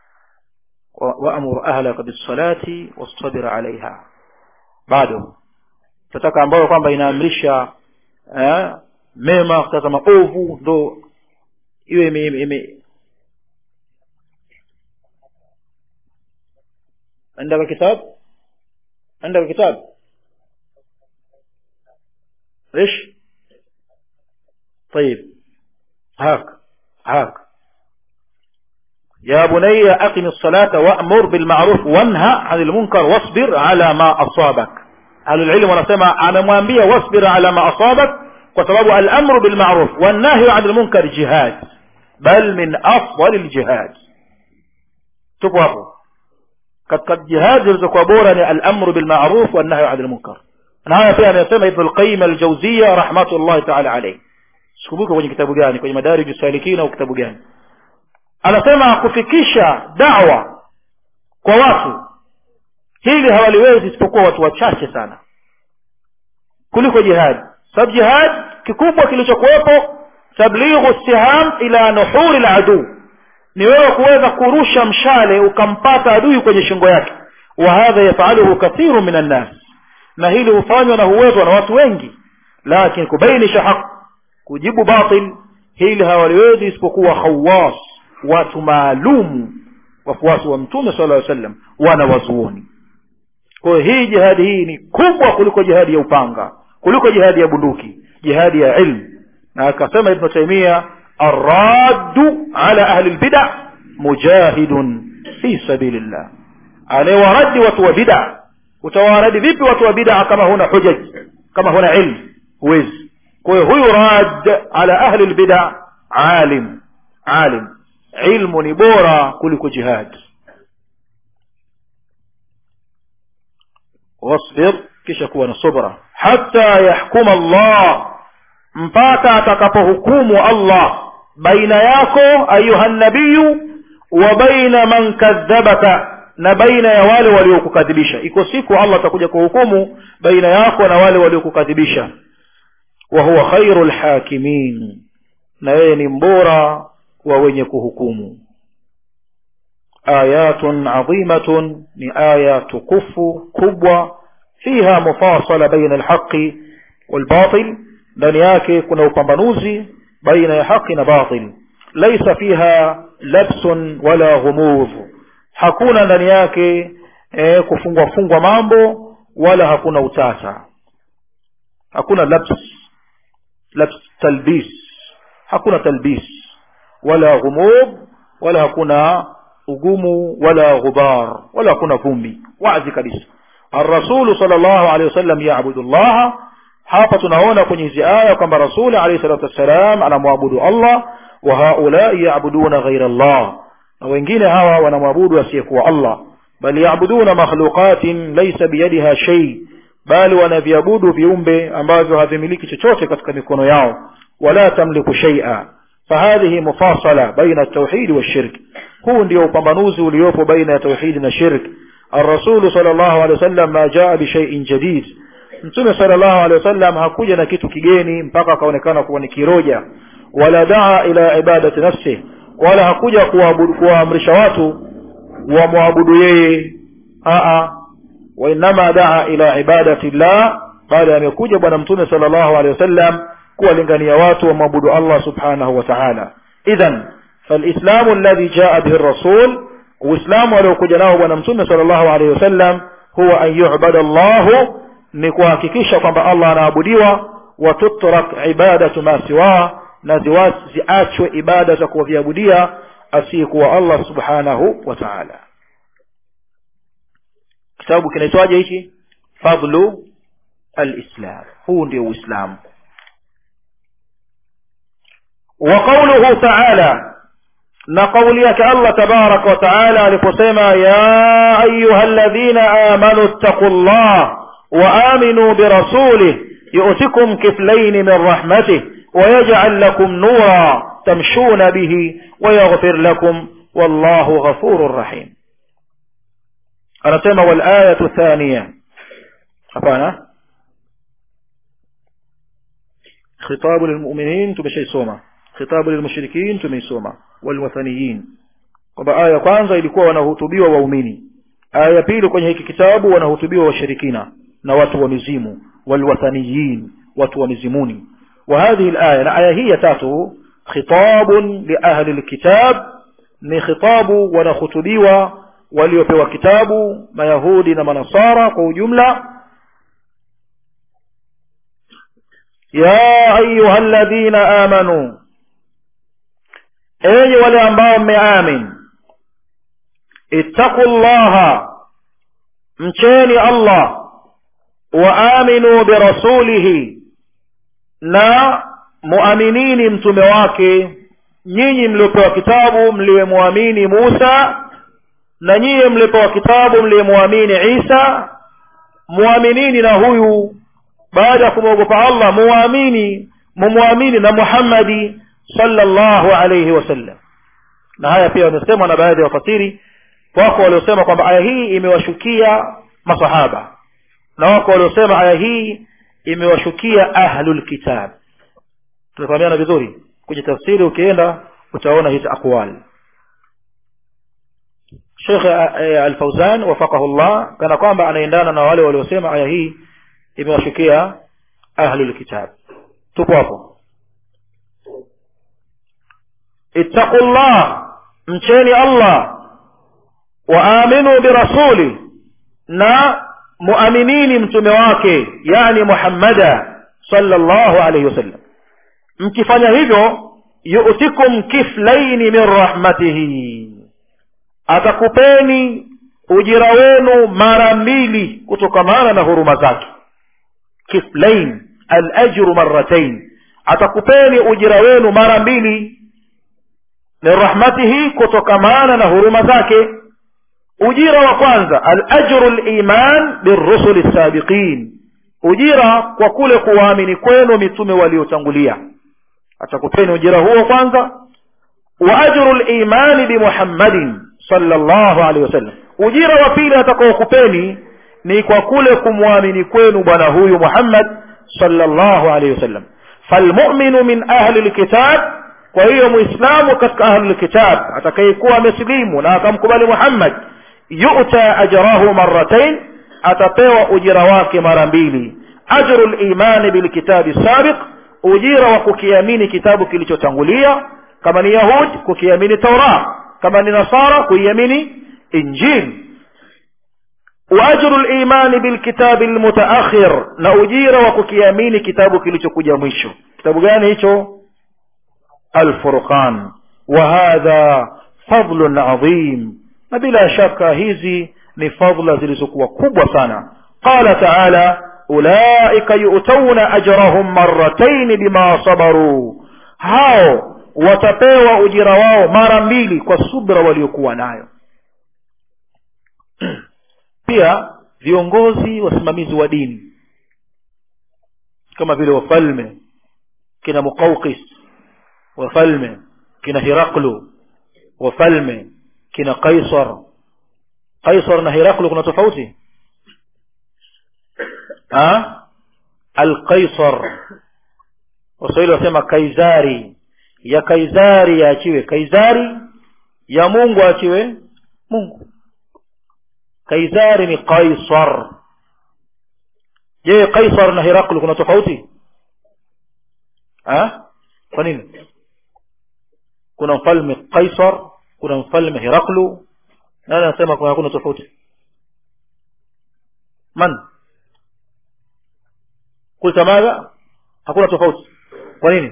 وأمر أهلك بالصلاة واصطبر عليها بعده tataka ambayo kwamba inaamrisha eh, mema kutaka maovu ndo iwe ime, ime عندك كتاب عندك كتاب ايش طيب هاك هاك يا بني أقم الصلاة وأمر بالمعروف وانهى عن المنكر واصبر على ما أصابك أهل العلم ونسمع أنا mwambia واصبر على ما أصابك وسبب الأمر بالمعروف والنهي عن المنكر جهاد بل من أفضل الجهاد tupo hapo katika jihad zilizokuwa bora ni al-amru bil ma'ruf wan nahyi 'anil munkar na haya pia anasema Ibn al-Qayyim al-Jawziyya rahmatullahi ta'ala alayhi sikumbuka kwenye kitabu gani kwenye madarij salikin au kitabu gani anasema kufikisha dawa kwa watu hili hawaliwezi isipokuwa watu wachache sana kuliko jihadi sababu jihad kikubwa kilichokuwepo tablighu siham ila nuhuri laduu ni wewe kuweza kurusha mshale ukampata adui kwenye shingo yake wa hadha yafaluhu kathiru min annas na hili hufanywa na huwezwa na watu wengi lakini kubainisha haq kujibu batil hili hawaliwezi isipokuwa khawas watu maalumu wafuasi wa mtume sala llaw sallam wana wazuoni kwa hiyo hii jihadi hii ni kubwa kuliko jihadi ya upanga kuliko jihadi ya bunduki jihadi ya ilmu na akasema ibnu taimia arraddu ala ahli lbida mujahidun fi sabilillah anayewaradi watu wa bida utawaradi vipi watu wa bida kama huna hujaj kama huna ilmu huwezi kwa hiyo huyu rad ala ahli lbida alim alim ilmu ni bora kuliko jihad wasbir kisha kuwa na subra hata yahkuma allah mpaka atakapohukumu allah baina yako ayuha nabiyu wa baina man kadhabaka na baina ya wale waliokukadhibisha iko siku allah atakuja kuhukumu baina yako na wale waliokukadhibisha wa huwa khairu lhakimin na yeye ni mbora wa wenye kuhukumu ayatun adhimatun ni aya tukufu kubwa fiha mufasala baina alhaqi walbatil ndani yake kuna upambanuzi baina ya haqi na batil laisa fiha labsun wala ghumudh hakuna ndani yake e, kufungwa fungwa mambo wala hakuna utata hakuna labs labs talbis hakuna talbis wala ghumud wala hakuna ugumu wala ghubar wala hakuna vumbi wazi kabisa الرسول صلى الله عليه وسلم يعبد الله hapa tunaona kwenye hizi aya kwamba rasuli alayhi salatu wassalam anamwabudu allah wa haulai yabuduna ghaira allah na wengine hawa wanamwabudu asiyekuwa allah bal yabuduna makhluqatin laysa biyadiha shay bali wanaviabudu viumbe ambavyo havimiliki chochote katika mikono yao wala tamliku shay'a fahadhihi mufasala baina at-tauhid wash-shirk huu ndio upambanuzi uliopo baina ya tauhidi na shirk الرسول صلى الله عليه وسلم ما جاء بشيء جديد mtume sallallahu alaihi wasallam hakuja na kitu kigeni mpaka akaonekana kuwa ni kiroja wala daa ila ibadati nafsi wala hakuja kuwaamrisha watu wamwabudu yeye aa wainama daa ila ibadati llah bali amekuja bwana mtume sallallahu alaihi wasallam kuwalingania watu wamwabudu allah subhanahu wa taala idhan فالإسلام الذي جاء به الرسول وإسلام ولو كجناه بنا متوم صلى الله عليه وسلم هو أن يعبد الله نكوهككisha kwamba Allah anaabudiwa watutrak ibadatu ma siwa na ziachwe ibada za kuviabudia asiyekuwa Allah subhanahu wa ta'ala kitabu kinaitwaje hichi fadlu alislam huu ndio uislamu وقوله تعالى na kauli yake Allah tabaraka wa taala aliposema ya ayuha alladhina amanu ttaqullah wa aminu birasulih yu'tikum kiflayn min rahmatih wa yaj'al lakum nura tamshuna bihi wa yaghfir lakum wallahu ghafurur rahim anasema wal ayatu thaniya hapana khitabu lilmu'minin tumeshaisoma khitabu lilmushrikin tumeisoma walwathaniyin kwamba aya ya kwanza ilikuwa wanahutubiwa waumini aya ya pili kwenye hiki kitabu wanahutubiwa washirikina na watu wa mizimu walwathaniyin watu wa mizimuni wa hadhihi alaya na aya hii ya tatu khitabun liahli alkitab ni khitabu wanahutubiwa waliopewa kitabu mayahudi na manasara kwa ujumla ya ayuha alladhina amanu enyi wale ambao mmeamin ittaqu llaha mcheni allah wa aminu birasulihi na muaminini mtume wake nyinyi mliopewa kitabu mliyemwamini musa na nyiye mliopewa kitabu mliyemwamini isa muaminini na huyu baada ya kumwogopa allah muamini mumwamini na muhammadi sallallahu alayhi wasallam na haya pia wamesemwa na baadhi ya wafasiri wako waliosema kwamba aya hii imewashukia masahaba na wako waliosema aya hii imewashukia ahlul kitab tunafahamiana vizuri kwenye tafsiri ukienda utaona hizi aqwal Sheikh Al-Fauzan wafaqahu Allah kana kwamba anaendana na wale waliosema aya hii imewashukia ahlul kitab tupo hapo ittaqullah mcheni Allah wa aminu birasuli na muaminini mtume wake yani Muhammada sallallahu alayhi wasallam mkifanya hivyo yu'tikum kiflaini min rahmatihi atakupeni ujira wenu mara mbili kutokamana na huruma zake kiflain alajru marratain atakupeni ujira wenu mara mbili min rahmatihi kutokamana na huruma zake ujira wa kwanza alajru liman birrusuli sabiqin ujira kwa kule kuwaamini kwenu mitume waliotangulia atakupeni ujira huo kwanza wa ajru limani bimuhammadin sallallahu alaihi wasallam ujira wa pili atakaokupeni ni kwa kule kumwamini kwenu bwana huyu muhammad sallallahu alaihi wasallam falmuminu min ahli lkitab kwa hiyo muislamu katika ahli lkitab atakayekuwa amesilimu na akamkubali muhammad yuta ajrahu marratain atapewa ujira wake mara mbili ajru limani bilkitabi sabiq ujira wa kukiamini kitabu kilichotangulia kama ni yahud kukiamini taura kama ni nasara kuiamini injil waajru limani bilkitabi lmutaakhir na ujira wa kukiamini kitabu kilichokuja mwisho kitabu gani hicho alfurqan wa hadha fadlun adhim na bila shaka hizi ni fadla zilizokuwa kubwa sana qala taala ulaika yu'tauna ajrahum marratayn bima sabaru hao watapewa ujira wao mara mbili kwa subra waliokuwa nayo pia viongozi wasimamizi wa dini kama vile wafalme kina muqawqis wafalme kina hiraklu wafalme kina qaisar qaisar na hiraklu kuna tofauti alqaisar waswahili wasema kaisari ya kaisari yaachiwe kaisari ya mungu aachiwe mungu kaisari ni qaisar je qaisar na hiraklu kuna tofauti ha? kwa nini kuna mfalme qaisar kuna mfalme hiraklu nani anasema kuna hakuna tofauti man kulta madha hakuna tofauti kwa nini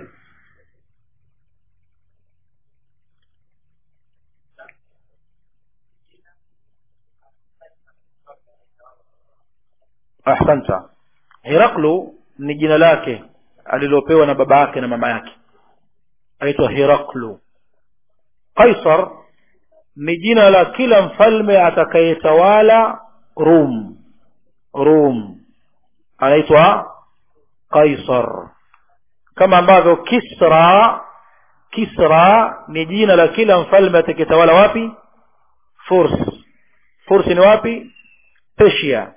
ahsanta hiraklu ni jina lake alilopewa na baba yake na mama yake aitwa hiraklu qaisar ni jina la kila mfalme atakayetawala rum rum anaitwa qaisar kama ambavyo kisra kisra ni jina la kila mfalme atakayetawala wapi furs furs ni wapi persia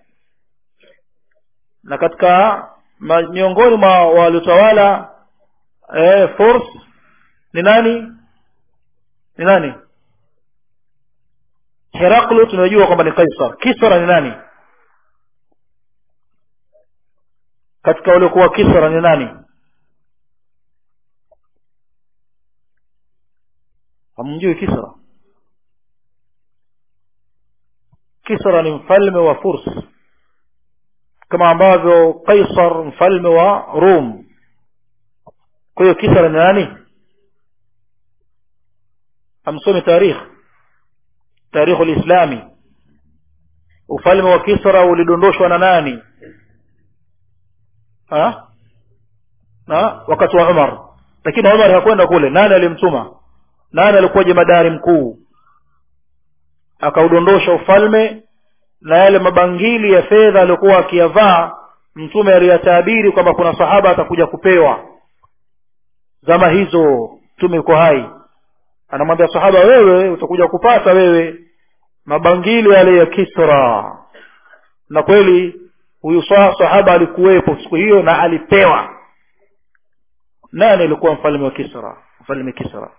na katika miongoni mwa waliotawala eh, furs ni nani ni nani heraklu tunajua kwamba ni kaisar kisra ni nani katika waliokuwa kisra ni nani hamjui kisra kisra ni mfalme wa furs kama ambavyo kaisar mfalme wa rum kwa hiyo kisra ni nani amsome tarikh tarikhu lislami ufalme wa kisra ulidondoshwa na nani ha? na wakati wa umar lakini umar hakwenda kule nani alimtuma nani alikuwa jemadari mkuu akaudondosha ufalme na yale mabangili ya fedha aliyokuwa akiyavaa mtume aliyatabiri kwamba kuna sahaba atakuja kupewa zama hizo mtume yuko hai anamwambia sahaba wewe utakuja kupata wewe mabangili yale ya kisra na kweli huyu sahaba alikuwepo siku hiyo na alipewa nani alikuwa mfalme wa kisra mfalme kisra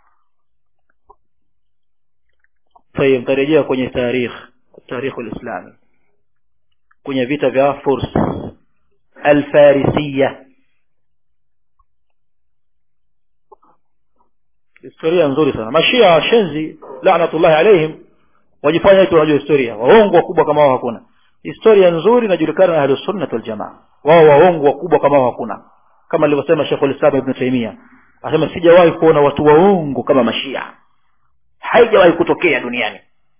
طيب tarejea kwenye tarikh tarikh alislami kwenye vita vya furs alfarisiya historia nzuri sana mashia washenzi laanatullahi alaihim wajifanya eti wanajua historia waongo wakubwa kama wao hakuna historia nzuri inajulikana na ahlusunnat waljamaa wao waongo wakubwa kama wao hakuna kama alivyosema shekh lislam ibnu taimia anasema sijawahi kuona watu waongo kama mashia haijawahi kutokea duniani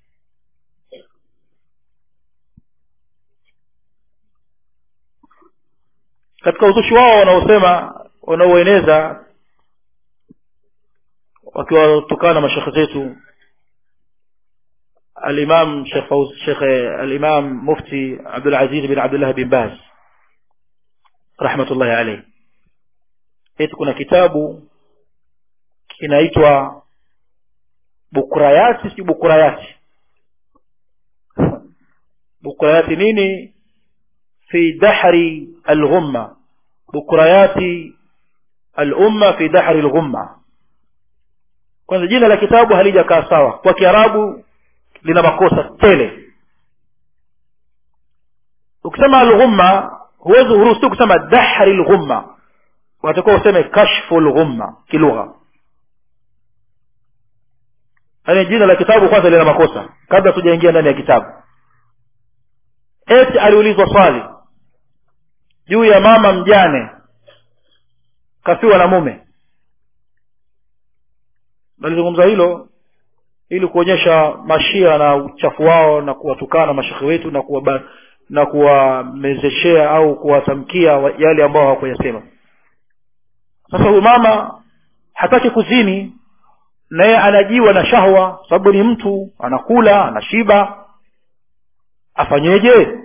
katika uzushi wao wanaosema wanaoeneza wakiwatukana mashekhe zetu الإمام شيخ فوز شيخ الإمام مفتي عبد العزيز بن عبد الله بن باز رحمة الله عليه eti kuna kitabu kinaitwa bukurayati si bukurayati bukurayati nini fi dahri alghumma bukurayati alumma fi dahri alghumma kwanza jina la kitabu halijakaa sawa kwa kiarabu lina makosa tele ukisema alghumma huwezi huruhusiwi kusema dahri lghumma unatakiwa useme kashfu lghumma kilugha yaani jina la kitabu kwanza lina makosa kabla tujaingia ndani ya kitabu eti aliulizwa swali juu ya mama mjane kafiwa na mume nalizungumza hilo ili kuonyesha mashia na uchafu wao na kuwatukana mashekhe wetu na kuwa na kuwamezeshea au kuwatamkia yale ambao hawakuyasema sasa huyu mama hataki kuzini naye anajiwa na shahwa sababu ni mtu anakula anashiba afanyeje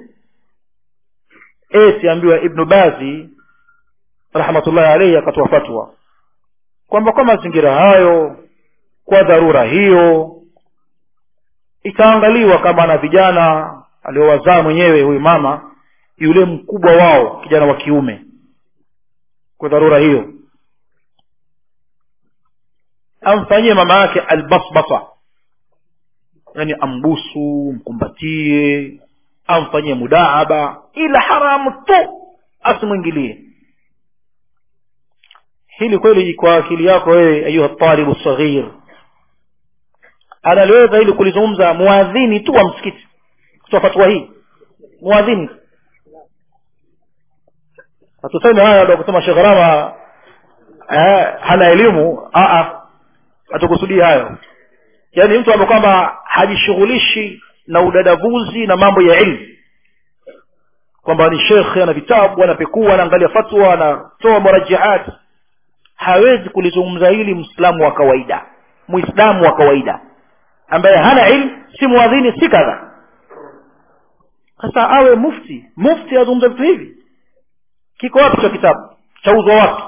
eti ambiwa ibnu bazi rahmatullahi alaihi akatoa fatwa kwamba kwa mazingira hayo kwa dharura hiyo itaangaliwa kama ana vijana aliowazaa mwenyewe huyu mama yule mkubwa wao kijana wa kiume kwa dharura hiyo amfanyie mama yake albasbasa yani ambusu mkumbatie amfanyie mudaaba ila haramu tu asimwingilie hili kweli kwa akili yako wewe ayuha talibu saghir analiweza ili kulizungumza muadhini tu wa msikiti kutoa fatwa hii muadhini hatuseme haya ndo kusema shekh rama eh, hana elimu hatukusudii hayo yaani mtu ambaye kwamba hajishughulishi na udadavuzi na mambo ya ilmu kwamba ni shekhe ana vitabu anapekua anaangalia fatwa anatoa murajihat hawezi kulizungumza hili mwislamu wa kawaida mwislamu wa kawaida ambaye hana ilmu si mwadhini si kadha sasa awe mufti mufti azungumza vitu hivi kiko wapi cha kitabu chauzwa wapi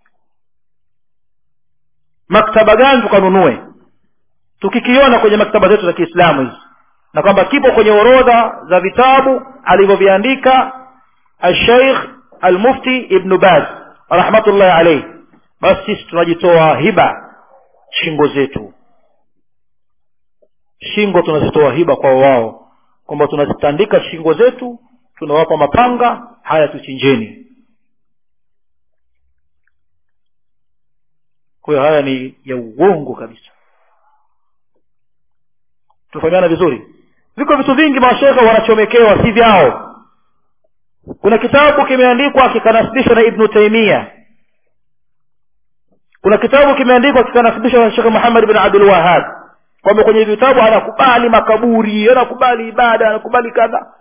maktaba gani tukanunue tukikiona kwenye maktaba zetu za kiislamu hizi na kwamba kipo kwenye orodha za vitabu alivyoviandika alsheikh almufti ibnu baz rahmatullahi alaihi basi sisi tunajitoa hiba shingo zetu shingo tunazitoa hiba kwa wao kwamba tunazitandika shingo zetu tunawapa mapanga haya tuchinjeni kwa hiyo haya ni ya uongo kabisa tufahamiana vizuri viko vitu vingi mashekhe wanachomekewa si vyao kuna kitabu kimeandikwa kikanasibishwa na ibnu taimia kuna kitabu kimeandikwa kikanasibishwa na shekhe muhammad bin abdul wahab kwamba kwenye vitabu anakubali makaburi anakubali ibada anakubali kadha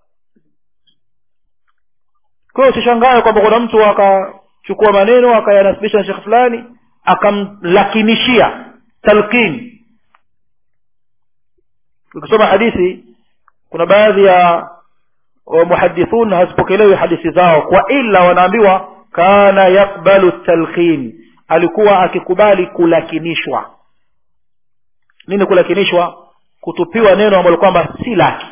kwa hiyo usishangae kwamba kuna mtu akachukua maneno akayanasibisha na shekhe fulani akamlakinishia talqin ukisoma hadithi kuna baadhi ya muhadithun hazipokelewi hadithi zao kwa ila wanaambiwa kana yakbalu talqin alikuwa akikubali kulakinishwa nini kulakinishwa kutupiwa neno ambalo kwamba si lake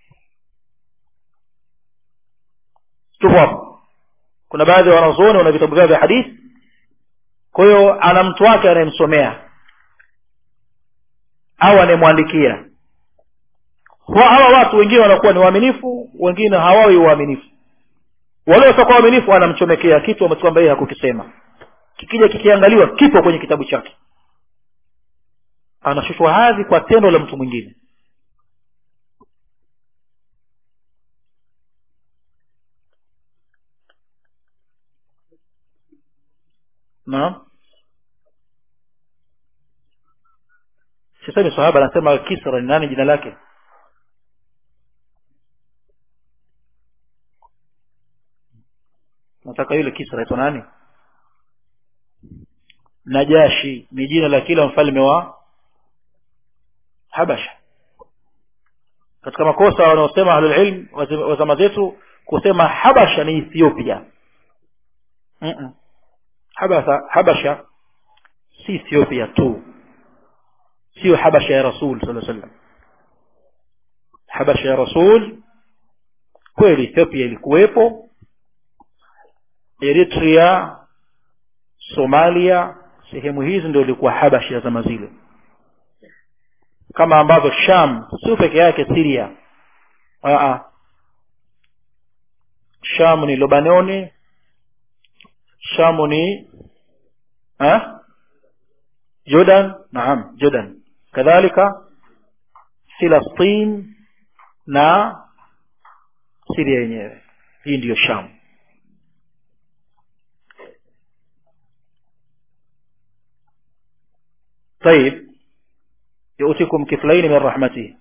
tupo hapo kuna baadhi ya wanazuoni wana vitabu vyao vya hadithi kwa hiyo ana mtu wake anayemsomea au anayemwandikia hawa watu wengine wanakuwa ni waaminifu wengine hawawi waaminifu wale wasiokuwa waaminifu anamchomekea kitu ambacho kwamba yeye hakukisema kikija kikiangaliwa kipo kwenye kitabu chake anashushwa hadhi kwa tendo la mtu mwingine naam sisemi sahaba anasema kisra ni nani jina lake nataka yule kisra aitwa nani najashi ni jina la kila mfalme wa habasha katika makosa wanaosema ahlulilm wa zama zetu kusema habasha ni ethiopia Mm-mm. habasha habasha si ethiopia tu sio habasha ya rasul saa sallam habasha ya rasul kweli ethiopia ilikuwepo eritrea somalia sehemu hizi ndio ilikuwa habashi ya zama zile kama ambavyo sham sio peke yake siria Aa. sham ni lebanoni shamu ni ha? jordan naam jordan kadhalika filastin na siria yenyewe hii ndiyo sham طيب يؤتكم كفلين من رحمته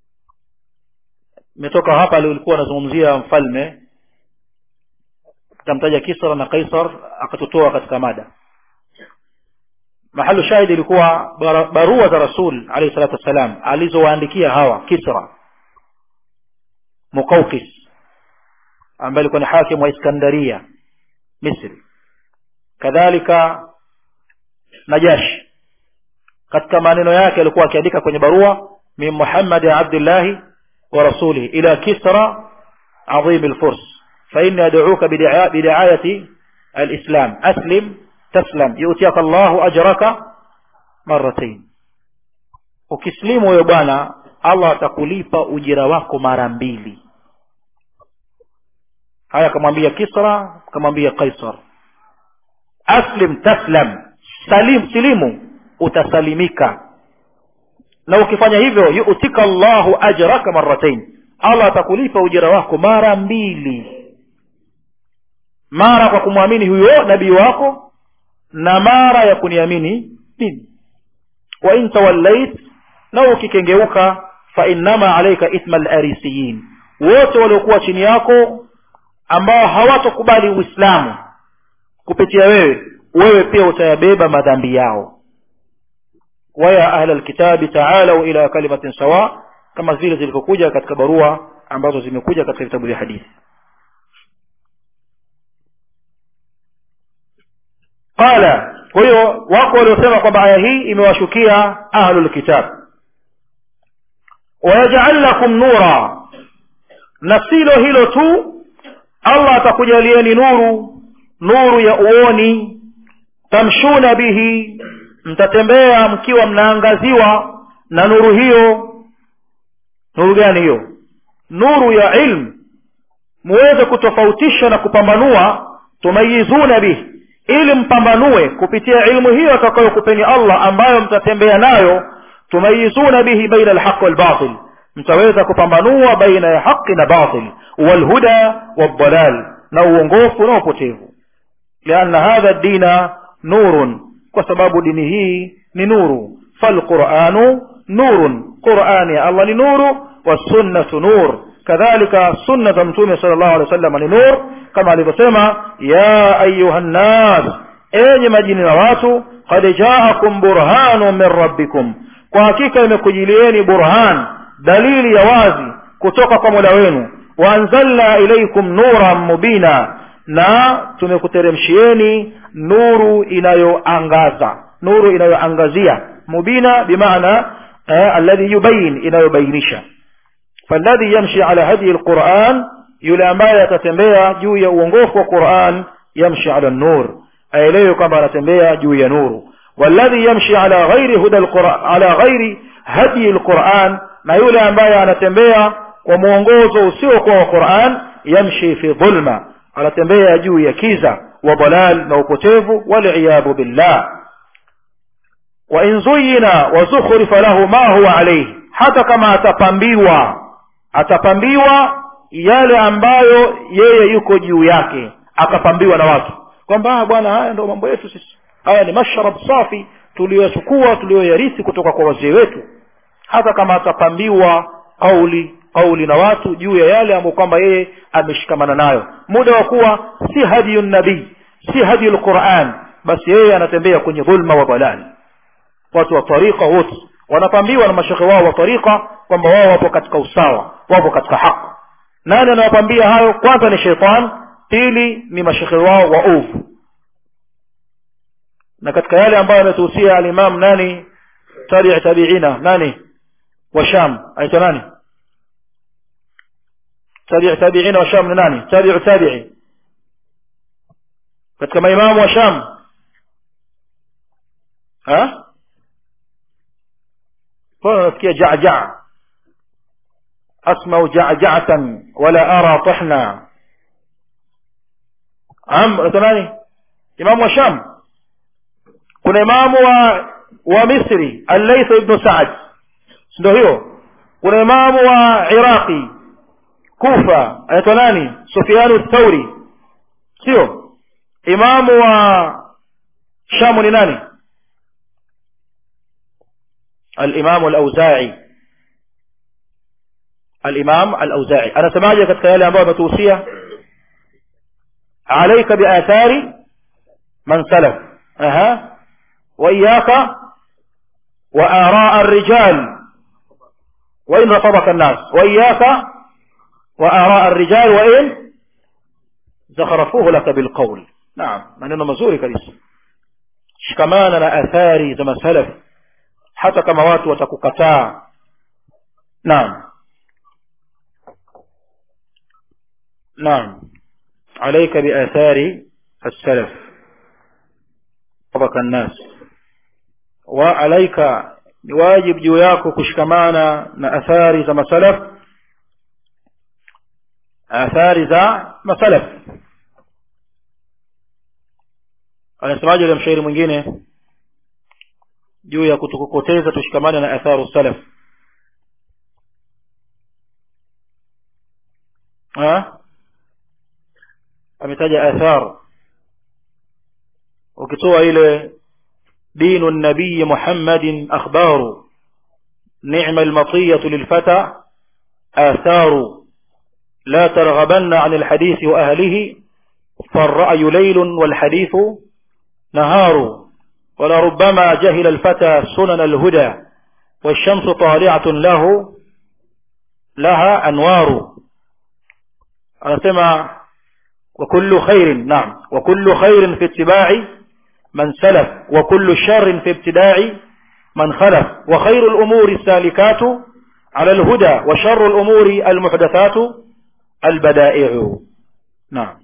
metoka hapa alikuwa anazungumzia mfalme akamtaja kisra na kaisar akatutoa katika mada mahalu shahidi ilikuwa barua za rasul alayhi salatu wassalam alizowaandikia hawa kisra muqawqis ambaye alikuwa ni hakim wa iskandaria misri kadhalika najashi katika maneno yake alikuwa akiandika kwenye barua min muhammadi abdillahi wa rasulihi ila kisra adhim alfurs فإني أدعوك بدعاية الإسلام أسلم تسلم يؤتيك الله أجرك مرتين ukislimu huyo bwana allah atakulipa ujira wako mara mbili haya akamwambia kisra akamwambia kaisar aslim taslam salim silimu utasalimika na ukifanya hivyo yutika llahu ajraka maratain allah atakulipa ujira wako mara mbili mara kwa kumwamini huyo nabii wako na mara ya kuniamini mimi wa in tawallait na ukikengeuka fa innama alaika ithma larisiyin wote waliokuwa chini yako ambao hawatokubali uislamu kupitia wewe wewe pia utayabeba madhambi yao waya ahla lkitabi taalau ila kalimatin sawa kama zile zilivyokuja katika barua ambazo zimekuja katika vitabu vya hadithi qala kwa hiyo wako waliosema kwamba aya hii imewashukia ahlulkitab wayajal lakum nura na silo hilo tu allah atakujalieni nuru nuru ya uoni tamshuna bihi mtatembea mkiwa mnaangaziwa na nuru hiyo nuru gani hiyo nuru ya ilmu muweze kutofautisha na kupambanua tumayizuna bihi ili mpambanue kupitia ilmu hiyo atakayokupeni allah ambayo mtatembea nayo tumayizuna bihi baina alhaq walbatil mtaweza kupambanua baina ya haqi na batil walhuda waldalal na uongofu na upotevu lianna hadha dina nurun kwa sababu dini hii ni nuru falquranu nurun qurani ya allah ni nuru wasunnatu nur kadhalika sunna za mtume sala llahu alehi wa sallam ni nur kama alivyosema ya ayuha nnas enyi majini na watu qad jaakum burhanu min rabbikum kwa hakika imekujilieni burhan dalili ya wazi kutoka kwa mola wenu waanzalna ilaikum nuran mubina na tumekuteremshieni nuru inayoangaza nuru inayoangazia mubina bimaana eh, alladhi yubayin inayobainisha falladhi yamshi ala hadi alquran yule ambaye atatembea juu ya uongofu wa quran yamshi ala nur aelewe kwamba anatembea juu ya nuru walladhi yamshi ala ghairi huda alquran ala ghairi hadi alquran na yule ambaye anatembea kwa mwongozo usiokuwa wa quran yamshi fi dhulma anatembea juu ya kiza wa dalal na upotevu waliyadhu billah wa in zuyina wa zukhrifa lahu ma huwa alayhi hata kama atapambiwa atapambiwa yale ambayo yeye yuko juu yake akapambiwa na watu kwamba bwana haya ndio mambo yetu sisi haya ni mashrab safi tuliyochukua tuliyoyarithi kutoka kwa wazee wetu hata kama atapambiwa kauli kauli na watu juu ya yale ambayo kwamba yeye ameshikamana nayo muda wa kuwa si hadiyu nabii si hadiyu lquran basi yeye anatembea kwenye dhulma wa dalali watu wa tariqa wote wanapambiwa na mashekhe wao wa tariqa kwamba wao wapo katika usawa wapo katika haki nani anawapambia hayo kwanza ni sheitan pili ni mashekhe wao waovu na katika yale ambayo ametuhusia alimam nani tabii tabiina nani wa sham aitwa nani tabii tabiina wa sham ni nani tabiu tabii katika maimamu wa sham ha mbona nasikia jajaa asmau jajatan wala ara tahna am aitwa nani imamu wa sham kuna imamu wa wa misri allaith ibnu saad ndio hiyo kuna imamu wa iraqi kufa anaitwa nani sufianu thauri sio imamu wa shamu ni nani alimamu alauzai alimam alauzai anasemaje katika yale ambayo ametuhusia alaika biathari man salaf aha وإياك وآراء الرجال وإن رفضك الناس وإياك وآراء الرجال وإن زخرفوه لك بالقول نعم maneno mazuri kabisa shikamana na athari za masalaf hata kama watu watakukataa naam naam عليك بآثار السلف طبق الناس وعليك ni wajib juu yako kushikamana na athari za masalaf athari za masalaf anasemaje yule mshairi mwingine juu ya kutukokoteza tushikamane na atharu salaf ametaja athar ukitoa ile دين النبي محمد أخبار نعم المطية للفتى آثار لا ترغبن عن الحديث وأهله فالرأي ليل والحديث نهار ولربما جهل الفتى سنن الهدى والشمس طالعة له لها أنوار أنا سمع وكل خير نعم وكل خير في اتباع من سلف وكل شر في ابتداع من خلف وخير الأمور السالكات على الهدى وشر الأمور المحدثات البدائع نعم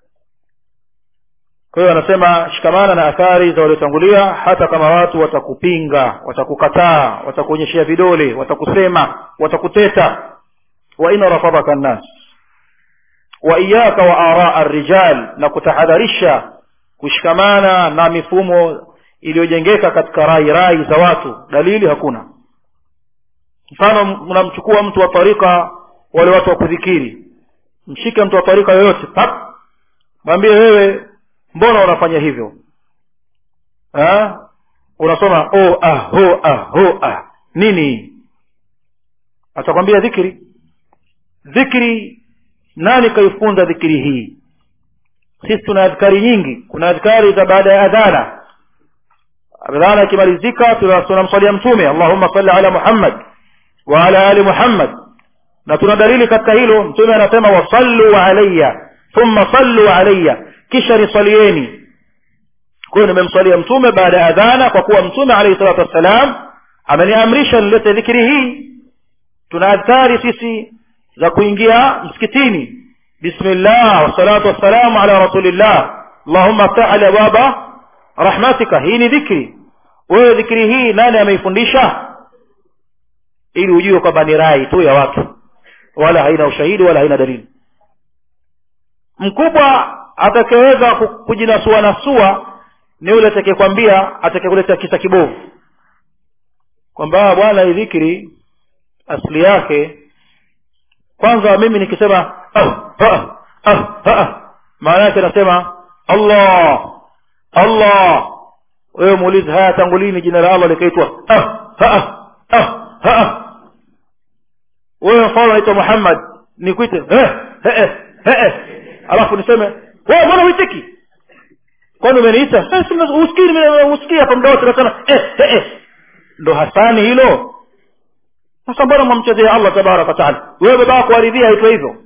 kwa hiyo anasema shikamana na athari za waliotangulia hata kama watu watakupinga watakukataa watakuonyeshea vidole watakusema watakuteta wa in rafadaka nnas wa iyaka wa araa rijal na kutahadharisha kushikamana na mifumo iliyojengeka katika rai rai za watu dalili hakuna mfano mnamchukua mtu wa tarika wale watu wa kudhikiri mshike mtu wa tarika yoyote pap mwambie wewe mbona unafanya hivyo ha? unasoma o ah ho ah ho ah nini atakwambia dhikri dhikri nani kaifunza dhikri hii sisi tuna adhkari nyingi kuna adhkari za baada ya adhana adhana ikimalizika tunamswalia mtume allahumma salli ala muhammad wa ala ali muhammad na tuna dalili katika hilo mtume anasema wasallu alayya thumma sallu alayya kisha niswalieni kwa hiyo nimemswalia mtume baada ya adhana kwa kuwa mtume alayhi salatu wassalam ameniamrisha nilete dhikri hii tuna adhari sisi za kuingia msikitini bismillah wassalatu wassalamu ala rasulillah allahumma ftah ali abwaba rahmatika hii ni dhikri wewe dhikri hii nani ameifundisha ili ujue kwamba ni rai tu ya watu wala haina ushahidi wala haina dalili mkubwa atakayeweza kujinasua nasua ni yule atakayekwambia atakayekuleta kisa kibovu kwamba bwana hii dhikri asili yake kwanza mimi nikisema ah, ah, ah, ah, maana yake nasema allah allah wewe muulize haya tangu lini jina la allah likaitwa ah, ah, ah, ah. wewe mfano naitwa muhammad nikuite eh, eh, eh, eh. alafu niseme wewe mbona uitiki kwani umeniita usikii usikii hapa muda wote nasema eh, eh, eh. ndo hasani hilo sasa mbona mwamchezea allah tabaraka wataala wewe baba wako aridhia aitwa hivyo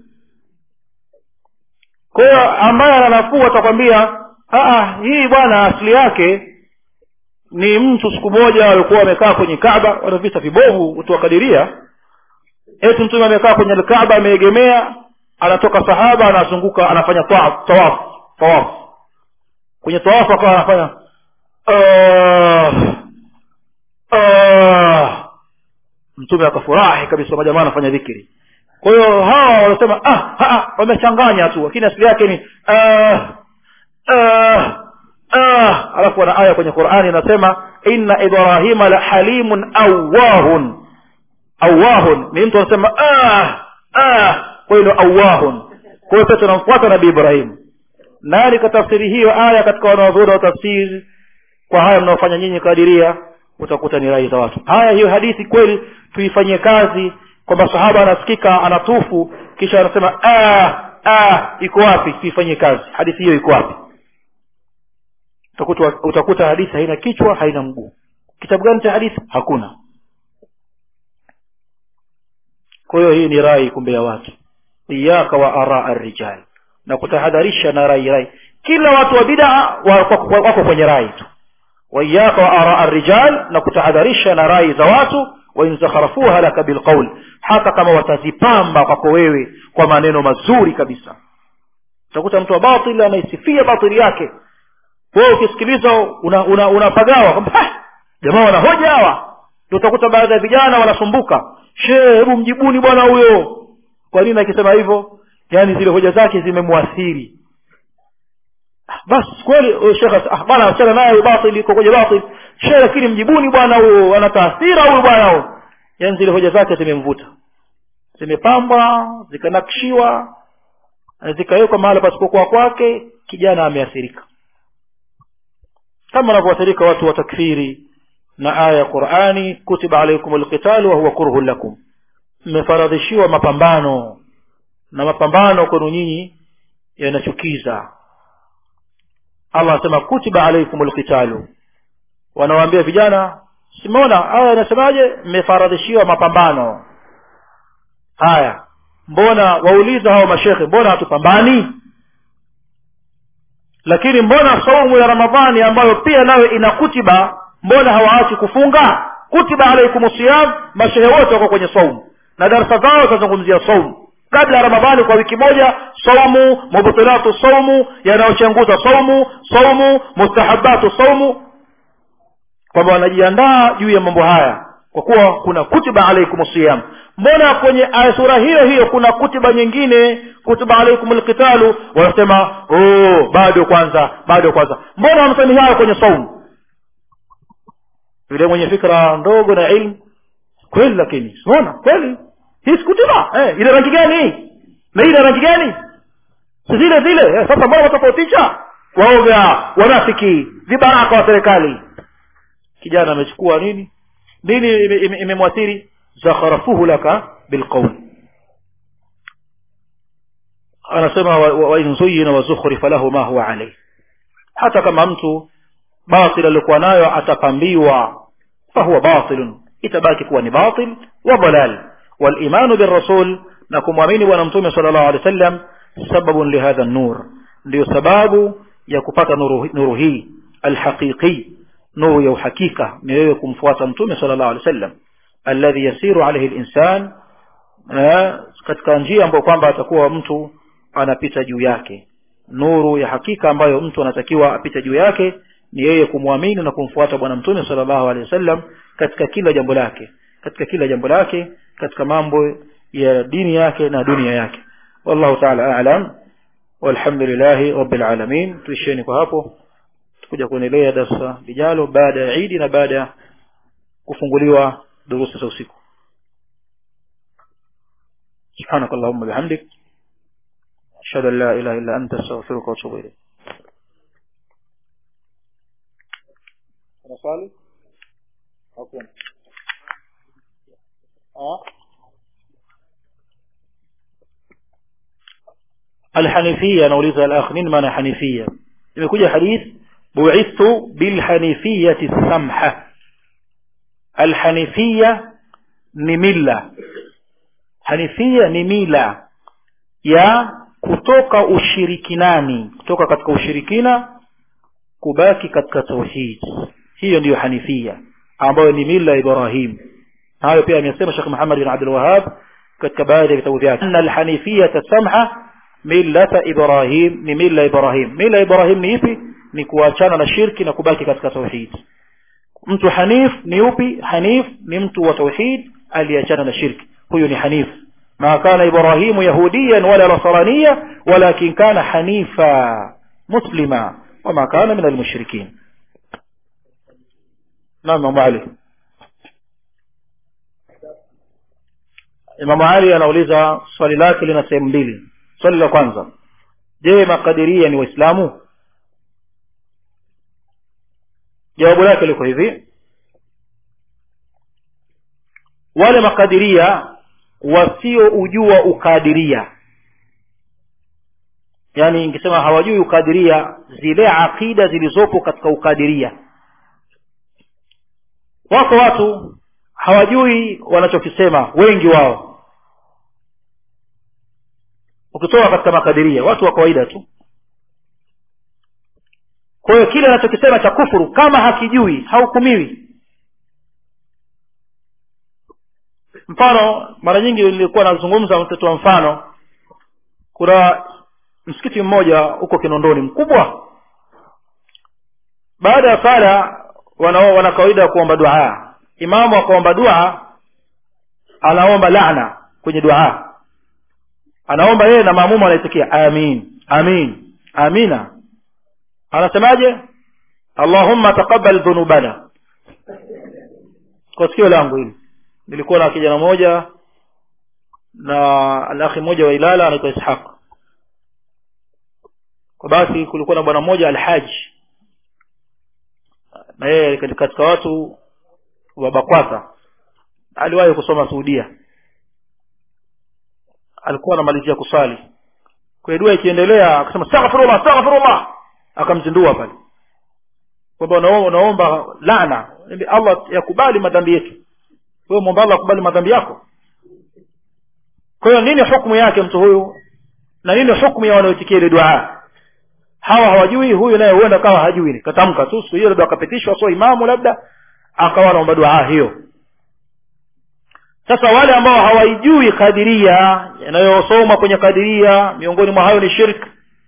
kwa hiyo ambaye ana nafuu atakwambia hii bwana asili yake ni mtu siku moja walikuwa wamekaa kwenye kaba wana vita vibovu utuwakadiria eti mtume amekaa kwenye alkaaba ameegemea anatoka sahaba anazunguka anafanya tawafu tawafu kwenye tawafu akawa anafanya uh, uh, mtume akafurahi kabisa majamaa anafanya dhikiri kwa hiyo hawa wanasema ah, wamechanganya tu lakini asili yake ni uh, uh, uh, alafu ana aya kwenye qurani inasema inna ibrahima la halimun awahun awahun ni mtu anasema ah, ah, kwa hiyo awahun kwa hiyo sasa tunamfuata nabii ibrahim nani katafsiri hiyo aya katika wanaodhura wa tafsiri kwa haya mnaofanya nyinyi kadiria utakuta ni rai za watu haya hiyo hadithi kweli tuifanyie kazi kwamba sahaba anasikika anatufu kisha anasema ah, ah, iko wapi tuifanyie kazi hadithi hiyo iko wapi utakuta, utakuta hadithi haina kichwa haina mguu kitabu gani cha hadithi hakuna kwa hiyo hii ni rai kumbe ya watu iyaka wa araa rijal na kutahadharisha na rai rai kila watu wa bidaa wako kwenye rai tu waiyaka wa araa rijal na kutahadharisha na rai za watu wain zakharafuha laka bilqaul hata kama watazipamba kwako wewe kwa maneno mazuri kabisa utakuta mtu wa batil anaisifia batili yake wewe ukisikiliza unapagawa una, una kwamba jamaa wanahoja hawa ndio utakuta baadhi ya vijana wanasumbuka shee hebu mjibuni bwana huyo kwa nini akisema hivyo yaani zile hoja zake zimemwathiri basi kweli shekhe ah, bwana achana naye batil iko kwenye batil shehe lakini mjibuni bwana huyo ana taathira huyu bwana huyo yaani zile hoja zake zimemvuta zimepambwa zikanakshiwa zikawekwa mahala pasipokuwa kwake kijana ameathirika kama wanavyoathirika watu wa takfiri na aya ya qurani kutiba alaikum lqitalu wahuwa kurhun lakum mmefaradhishiwa mapambano na mapambano kwenu nyinyi yanachukiza allah anasema kutiba alaikum lqitalu wanawaambia vijana simeona aya inasemaje mmefaradhishiwa mapambano haya mbona wauliza hao mashekhe mbona hatupambani lakini mbona saumu ya ramadhani ambayo pia nayo ina kutiba mbona hawaachi kufunga kutiba alaikum siyam mashehe wote wako kwenye saumu na darasa zao zitazungumzia saumu kabla ya ramadhani kwa wiki moja saumu mubtilatu saumu yanayochanguza saumu saumu mustahabatu saumu kwamba wanajiandaa juu ya mambo haya kwa kuwa kuna kutiba alaikum siyam mbona kwenye sura hiyo hiyo kuna kutiba nyingine kutiba alaikum lqitalu wanasema oh, bado kwanza bado kwanza mbona wamsemi hayo kwenye saumu yule mwenye fikra ndogo na ilmu kweli lakini siona kweli hii sikutiba eh, ile rangi gani na ile rangi gani si zile zile eh, sasa mbona watofautisha waoga wanafiki vibaraka wa serikali kijana amechukua nini nini imemwathiri ime, ime zakharafuhu laka bilqaul anasema wain wa zuyina wazukhrifa lahu ma huwa alayh hata kama mtu batil aliokuwa nayo atapambiwa fahuwa batilun itabaki kuwa ni batil wa dalal walimanu birrasul na kumwamini bwana mtume sala llahu alehi wa sallam sababun lihadha nur ndiyo sababu ya kupata nuru, nuru hii alhaqiqi nuru ya uhakika ni wewe kumfuata mtume sallallahu alaihi wasallam alladhi yasiru alaihi linsan katika njia ambayo kwamba atakuwa mtu anapita juu yake nuru ya hakika ambayo mtu anatakiwa apite juu yake ni yeye kumwamini na kumfuata bwana mtume sallallahu alaihi wasallam katika kila jambo lake katika kila jambo lake katika mambo ya dini yake na dunia yake wallahu taala alam walhamdulillahi rabbil alamin tuisheni kwa hapo tukuja kuendelea darasa lijalo baada ya idi na baada ya kufunguliwa durusi za usiku سبحانك اللهم وبحمدك أشهد أن لا إله إلا أنت أستغفرك وأتوب إليك نصلي أوكي آه. الحنيفية نوليزها الأخ نين معنى حنيفية imekuja hadith bu'ithtu bilhanifiyati samha alhanifia ni mila hanifia ni mila ya kutoka ushirikinani kutoka katika ushirikina kubaki katika tauhid hiyo ndiyo hanifia ambayo ni mila ya ibrahim hayo pia amesema Sheikh Muhammad bin Abdul Wahhab katika baadhi ya vitabu vyake anna alhanifiyata samha millata ibrahim ni mila ibrahim mila ibrahim ni ipi ni kuachana na shirki na kubaki katika tauhid mtu hanif ni upi hanif ni mtu wa tauhid aliachana na shirki huyu ni hanif ما كان إبراهيم يهوديا ولا نصرانيا ولكن كان حنيفا مسلما وما كان من المشركين نعم إمام علي Imam Ali anauliza swali lake lina sehemu mbili. Swali la kwanza, je, makadiria ni Waislamu? Jawabu lake liko hivi: wale makadiria wasioujua ukadiria, yaani ingesema hawajui ukadiria, zile aqida zilizopo katika ukadiria. Wako watu hawajui wanachokisema, wengi wao ukitoka katika makadiria watu wa kawaida tu kwa hiyo kile anachokisema cha kufuru kama hakijui hahukumiwi mfano mara nyingi nilikuwa nazungumza mtoto wa mfano kuna msikiti mmoja huko kinondoni mkubwa baada ya sala wana, wana kawaida ya kuomba dua imamu akaomba dua anaomba laana kwenye dua anaomba yeye na maamumu anaitikia amin amin amina anasemaje allahumma taqabbal dhunubana kwa sikio langu hili nilikuwa na kijana mmoja na alakhi mmoja wa ilala anaitwa ishaq kwa basi kulikuwa na bwana mmoja alhaji na yeye katika watu wa bakwata aliwahi kusoma suudia alikuwa anamalizia kusali kwa dua ikiendelea akasema astaghfirullah astaghfirullah akamzindua pale kwamba unaomba laana Allah yakubali madhambi yetu wewe muomba Allah akubali madhambi yako kwa hiyo nini hukumu yake mtu huyu na nini hukumu ya wanaoitikia ile dua hawa hawajui huyu naye huenda kawa hajui katamka tu siku hiyo labda akapitishwa sio imamu labda akawa anaomba dua hiyo sasa wale ambao hawaijui kadiria yanayosoma kwenye kadiria miongoni mwa hayo ni shirk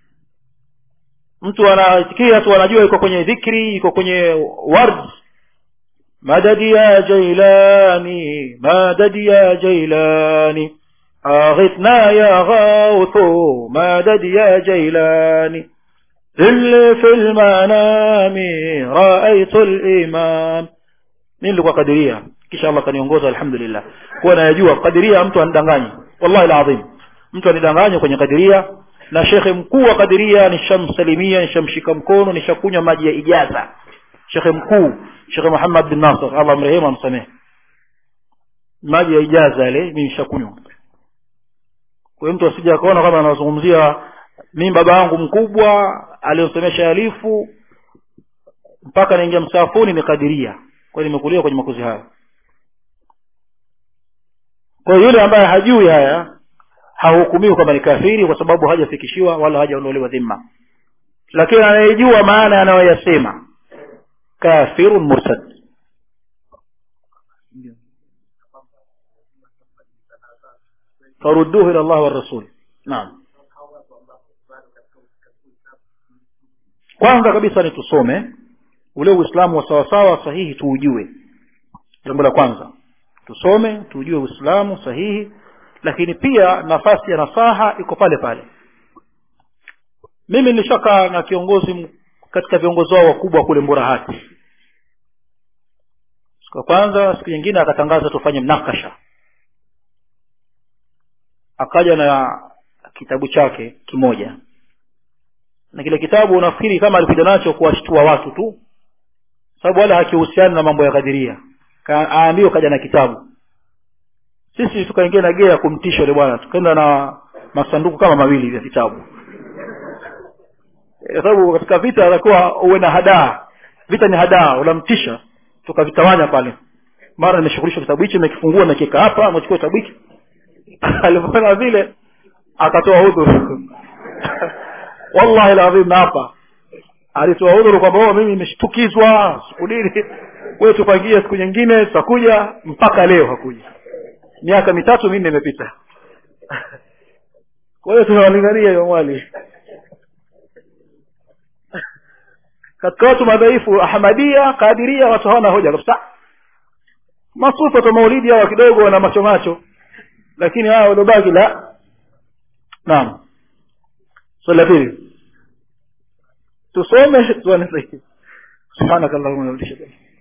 mtu anaitikia tu anajua iko kwenye dhikri iko kwenye ward madadi ya jailani madadi ya jailani aghithna ya ghauthu madadi ya jailani اللي في المنام رأيت الإمام mimi nilikuwa kadiria kisha Allah kaniongoza alhamdulillah kuwa nayajua kadiria mtu anidanganyi wallahi alazim mtu anidanganya kwenye kadiria na shekhe mkuu wa kadiria nishamsalimia nishamshika mkono nishakunywa maji ya ijaza shekhe mkuu shekhe Muhammad bin Nasr Allah mrehemu amsamehe maji ya ijaza yale mimi nishakunywa kwa hiyo mtu asije akaona kama anazungumzia mimi baba yangu mkubwa aliyosomesha alifu mpaka naingia msafuni ni kadiria kwa nimekulia kwenye makuzi haya kwa yule ambaye hajui haya hahukumiwi kwamba ni kafiri kwa sababu hajafikishiwa wala hajaondolewa dhima lakini anayejua maana anayoyasema kafirun murtad farudduhu ila Allah wa rasul naam kwanza kabisa ni tusome ule uislamu wa sawasawa sahihi tuujue jambo la kwanza tusome tuujue uislamu sahihi lakini pia nafasi ya nasaha iko pale pale mimi nilishakaa na kiongozi katika viongozi wao wakubwa kule mburahati siku ya kwanza siku nyingine akatangaza tufanye mnakasha akaja na kitabu chake kimoja na kile kitabu unafikiri kama alikuja nacho kuwashtua watu tu sababu wala hakihusiani na mambo ya kadiria aambiwa kaja na kitabu sisi tukaingia na gea kumtisha yule bwana tukaenda na masanduku kama mawili vya vitabu kwa sababu katika vita atakuwa uwe na hadaa vita ni hadaa unamtisha tukavitawanya pale mara nimeshughulisha kitabu hichi nimekifungua nakiweka hapa amechukua kitabu hiki alipofanya vile akatoa udhuru wallahi ladhim na hapa alitoa udhuru kwamba mimi nimeshtukizwa siku nini wewe tupangie siku nyingine tutakuja mpaka leo hakuja miaka mitatu minne imepita kwa hiyo tunawalingania hiyo mwali katika watu madhaifu ahmadia kadiria watu hawana hoja kabisa masufa tu maulidi hawa kidogo wana macho macho lakini hawa waliobaki la naam swali la pili tusome tuone sahihi subhanakallahumma wa bihamdika